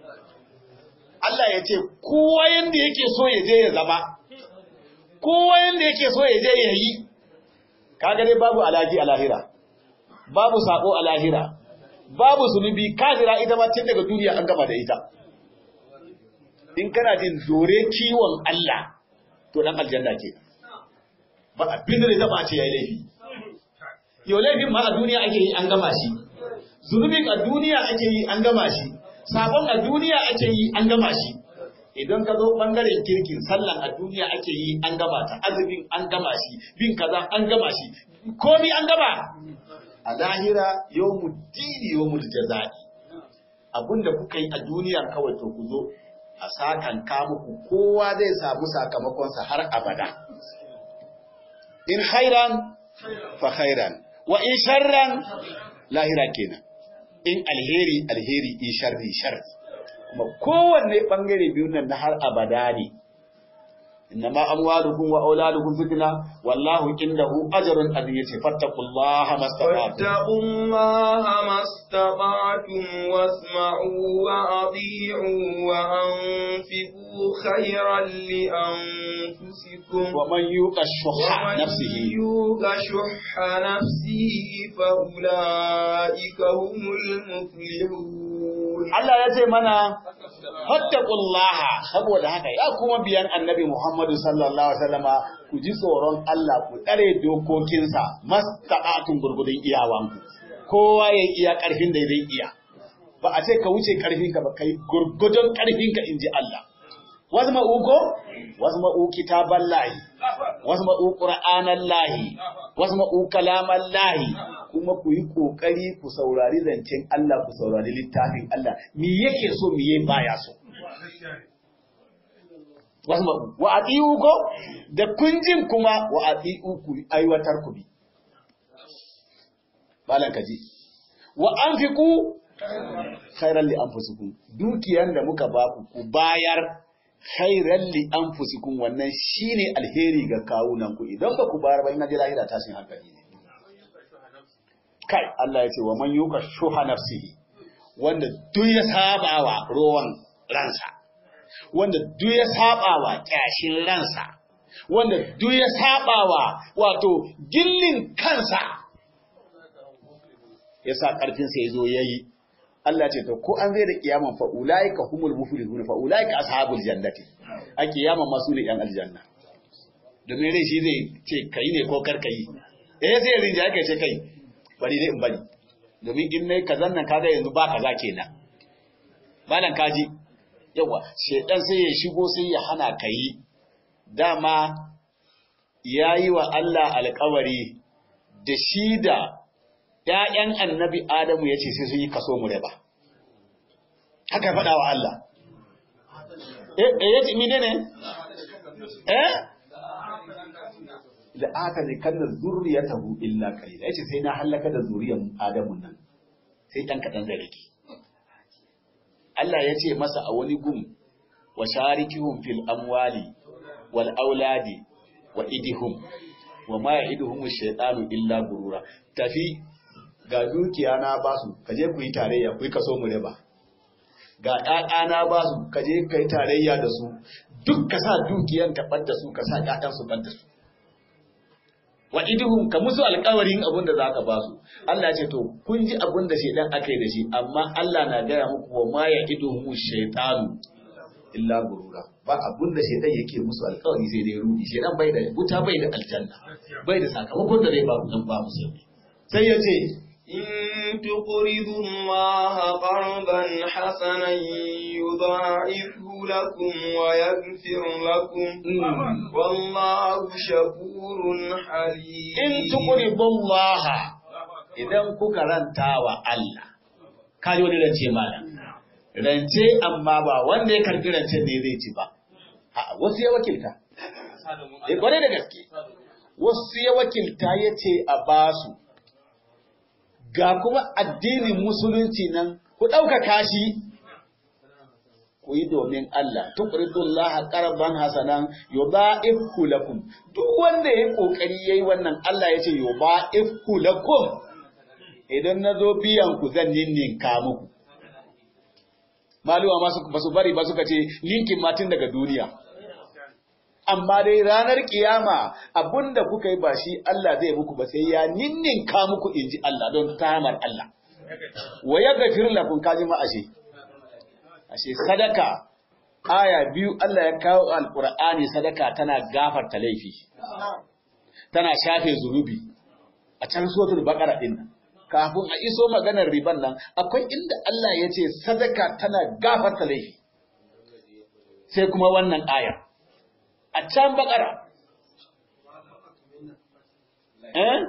Allah ya ce kowa yanda yake so ya je ya zama kowa yanda yake so ya je ya yi kaga dai babu alaji a lahira babu sako a lahira babu zunubi kafira ita ma tun daga duniya an gama da ita in kana jin dore kiwon Allah to dan aljanna ke ba abin da zai taba ce yayi laifi yau laifin ma a duniya ake yi an gama shi zunubin a duniya ake yi an gama shi sabon a duniya ake yi an gama shi idan ka zo bangaren kirkin sallan a duniya ake yi an gama ta azumin an gama shi bin kaza an gama shi komi an gama a lahira yawmud dini yawmul jazai abinda kuka yi a duniya kawai to ku zo a sakan ka muku kowa zai samu sakamakonsa har abada in khairan fa khairan wa in sharran lahira kenan in alheri alheri in sharri sharri kuma kowanne bangare biyun nan na har abada ne innama amwalukum wa auladukum fitna wallahu indahu ajrun azim yace fattaqullaha mastata'tum fattaqullaha mastata'tum wasma'u wa ati'u wa anfiqu khayran li anfusikum wa man yuqa shuhha nafsihi yuqa shuhha nafsihi fa ulaika humul muflihun Allah ya ce mana fattaqullaha saboda haka ya kuma biyan annabi Muhammadu sallallahu alaihi wasallama ku ji tsoron Allah ku tsare dokokinsa mastata'atun gurgudun iyawanku kowa ya iya karfin da zai iya ba a ce ka wuce karfinka ba kai gurgudun karfinka inji Allah wasu ma'uko wasu ma'u kitaban lahi wasu ma'u ƙura'anan lahi wasu ma'u kalaman lahi kuma ku yi ƙoƙari ku saurari zancen Allah ku saurari littafin Allah mi yake so mi yake baya so wasu ma'u wa a ko da kunjin kuma wa a ku aiwatar ku bi balan kaji wa an fi ku khairan li anfusikum dukiyan da muka ba ku ku bayar khairan li anfusikum wannan shine alheri ga kawunan ku idan ba ku bayar ba ina jira lahira tashin hankali ne kai Allah ya ce wa man yuka shuha nafsihi wanda duk ya sabawa rowan ransa wanda duk ya sabawa kyashin ransa wanda duk ya sabawa wato gillin kansa yasa karfin sa yazo yayi Allah ce to ko an zai da kiyaman fa ulaika humul muflihun fa ulaika ashabul jannati a kiyaman masu ne yan aljanna domin rai shi zai ce kai ne ko kar kai eh sai rinja yake ce kai bari dai in bari domin in nayi kazan nan kaga yanzu ba kaza kenan malan kaji yawa shedan sai ya shigo sai ya hana kai dama yayi wa Allah alƙawari da shi da ‘ya'yan annabi Adamu ya ce sai sun yi kaso mu ba. Haka faɗa wa Allah. Eh, ya ce mine ne? Eh? Da aka ne kan da zuriya ta hu illa kalila, ya ce sai na hallaka da zuriyar Adamu nan, sai ɗan kaɗan zai rage. Allah ya ce masa a wani gum, wa sharikihum fil amwali wal auladi wa idihum wa ma ya'iduhum shaytanu illa gurura tafi ga dukiya na basu kaje ku yi tarayya ku yi kaso mu riba ga ƴaƴa na basu kaje kai tarayya da su duk ka sa dukiyan ka bar da su ka sa ƴaƴan su bar da su wa iduhum ka musu alƙawarin abin da zaka ba su Allah ce to kun ji abin da shedan aka yi da shi amma Allah na gaya muku wa ma ya iduhum shaytanu illa gurura ba abin da shedan yake musu alƙawari sai dai rudi shedan bai da wuta bai da aljanna bai da sakamakon da zai ba ku dan ba musu sai ya ce إن تقرضوا الله قرضا حسنا يضاعفه لكم ويغفر لكم والله شكور حليم in tuqridullaha idan kuka ranta wa Allah kaji wani rance malam rance amma ba wanda ya karbi rancen ne zai ci ba a wasu ya wakilta eh kwarai da gaske wasu ya wakilta yace a basu ga kuma addinin musulunci nan ku ɗaukaka shi ku yi domin Allah tuqridullah qarban hasanan yudha'ifhu lakum duk wanda yayi kokari yayi wannan Allah yace yudha'ifhu lakum idan nazo biyan ku zan ninninka muku maluwa ma su basu bari ba suka ce ninkin matin daga duniya amma dai ranar kiyama abunda kuka yi ba shi Allah zai muku ba sai ya ninninka muku inji Allah don tamar Allah wa yaghfir lakum kaji ma ashe ashe sadaka aya biyu Allah ya kawo alqur'ani sadaka tana gafarta laifi tana shafe zunubi a can suratul baqara din nan kafin a iso maganar riban nan akwai inda Allah ya ce sadaka tana gafarta laifi sai kuma wannan aya a can baqara eh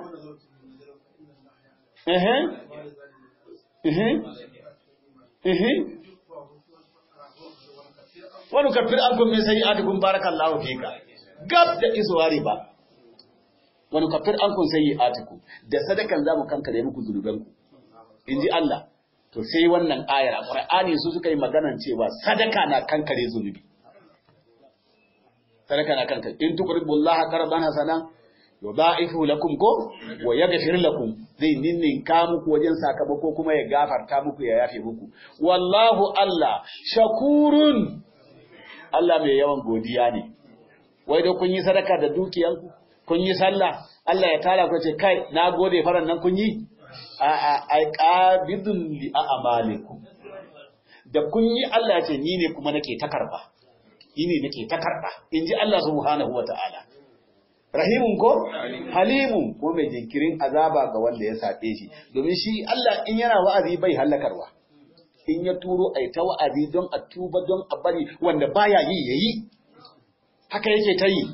eh eh eh wani kafir an kun min sai adikun barakallahu fika gab da isuwa riba wani kafir an kun sai atiku da sadakan zamu kankare muku zunubanku inji Allah to sai wannan ayar a Qur'ani su suka yi maganan cewa sadaka na kankare zunubi sadaka na kankare in tuqribullaha qarban hasanan yudha'ifu lakum ko wa yaghfir lakum zai ninninka muku wajen sakamako kuma ya gafarta muku ya yafe muku wallahu Allah shakurun Allah mai yawan godiya ne wai da kun yi sadaka da dukiyanku kun yi sallah Allah ya tara ku ce kai na gode faran nan kun yi a a ai qabidun li a'malikum da kun yi Allah ya ce ni ne kuma nake ta karba ni ne nake ta karba inji Allah subhanahu wataala rahimun ko halimun ko mai jinkirin azaba ga wanda ya saɓe shi domin shi Allah in yana wa'azi bai hallakarwa in ya turo ai ta wa'azi don a tuba don a bari wanda baya yi yayi haka yake ta yi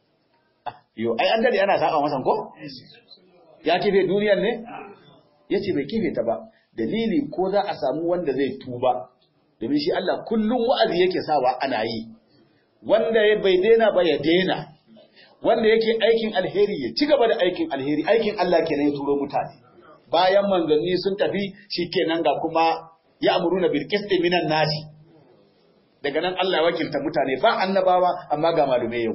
yo ai an dade ana saba masa ko ya kife duniyar ne yace bai kife ta ba dalili ko za a samu wanda zai tuba domin shi Allah kullum wa'azi yake sawa ana yi wanda ya bai daina ba ya daina wanda yake aikin alheri ya ci gaba da aikin alheri aikin Allah kenan ya turo mutane bayan manzanni sun tafi shikenan ga kuma ya amuruna bil qisti minan nasi daga nan Allah ya wakilta mutane ba annabawa amma ga malume yau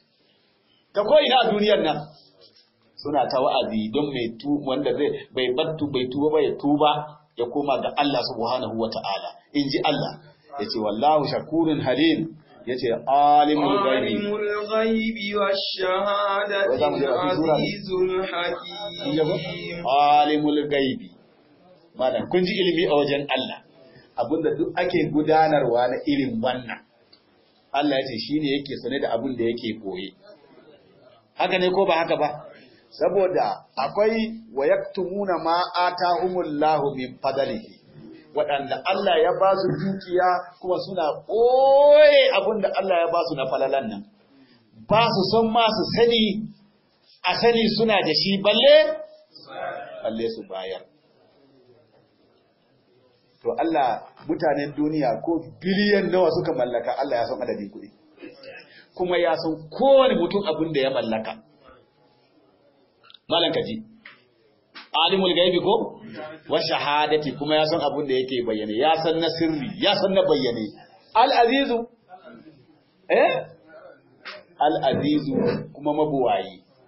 ta ko ina a duniyar nan suna ta wa'azi don mai tu wanda zai bai battu bai tuba ba ya tuba ya koma ga Allah subhanahu wata'ala inji Allah yace wallahu shakurun halim yace alimul ghaibi alimul ghaibi wash-shahadati azizul hakim alimul ghaibi malam kun ji ilimi a wajen Allah abinda duk ake gudanarwa na irin wannan Allah yace shine yake sane da abin da yake koye haka ne ko ba haka ba saboda akwai wayaktumuna ma atahumullahu min fadlihi waɗanda Allah ya ba su dukiya kuma suna ɓoye abin da Allah ya ba su na falalan nan, ba su son ma su sani, a sani suna da shi balle, balle su bayar. To Allah mutanen duniya ko biliyan nawa suka mallaka Allah ya san adadin kuɗi, kuma ya san kowane mutum abin da ya mallaka. Malan kaji. alimul gaibi ko wa shahadati kuma ya san abin da yake bayyane ya san na sirri ya san na bayyane al azizu eh al azizu kuma mabuwayi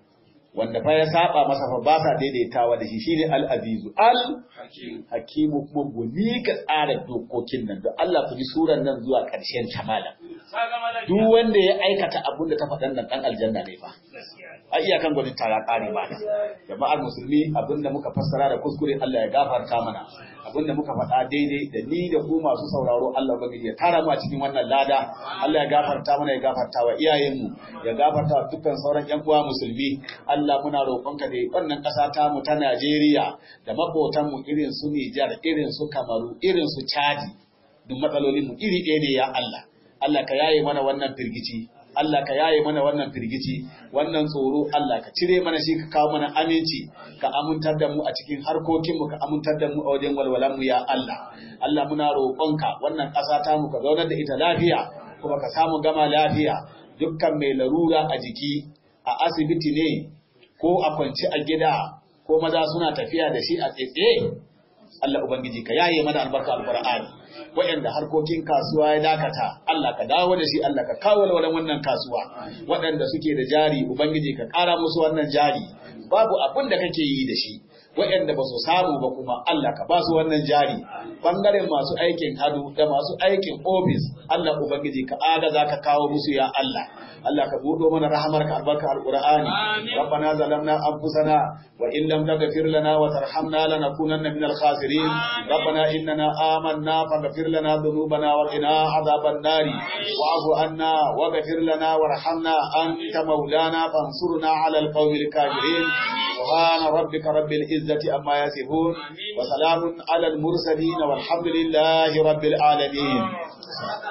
wanda fa ya saba masa fa ba sa daidaitawa da shi shine al-azizu al-hakimu kuma guni ka tsara dokokin nan don Allah ku ji suran nan zuwa ƙarshen ta malam duk wanda ya aikata abun da ta faɗan nan dan aljanna ne fa a iyakan gwanin tara ƙare ba jama'ar musulmi abinda muka fassara da kuskure Allah ya gafarta mana abinda muka faɗa daidai da ni da ku masu sauraro Allah ubangiji ya tara mu a cikin wannan lada Allah ya gafarta mana ya gafarta wa iyayenmu ya gafarta wa dukkan sauran ƴan uwa musulmi Allah muna roƙonka da wannan ƙasa ta mu ta Najeriya da maƙotan mu irin su Nijar irin su Kamaru irin su Chadi duk matsalolin mu iri ɗaya ne ya Allah Allah ka yaye mana wannan firgici Allah ka yaye mana wannan firgici wannan tsoro Allah ka cire mana shi ka kawo mana aminci ka amintar da mu a cikin harkokin mu ka amintar da mu a wajen walwalan mu ya Allah Allah muna roƙonka wannan ƙasa ta mu ka zaunar da ita lafiya kuma ka samu gama lafiya dukkan mai larura a jiki a asibiti ne ko a kwance a gida ko maza suna tafiya da shi a tsaye Allah ubangiji ka yaye mana albarka alqur'ani waɗanda harkokin kasuwa ya dakata Allah ka dawo da shi Allah ka kawo walwalan wannan kasuwa waɗanda suke da jari ubangiji ka ƙara musu wannan jari babu abin da kake yi da shi waɗanda ba su samu ba kuma Allah ka ba su wannan jari bangaren masu aikin hadu da masu aikin ofis Allah ubangiji ka agaza ka kawo musu ya Allah Allah ka buɗo mana rahamarka albarka alqur'ani rabbana zalamna anfusana wa in lam taghfir lana wa tarhamna lanakunanna minal khasirin rabbana innana amanna faghfir lana dhunubana wa qina adhaban nari wa'fu anna waghfir lana warhamna anta maulana fansurna 'alal qawmil kafirin سبحان ربك رب العزة أما يصفون وسلام على المرسلين والحمد لله رب العالمين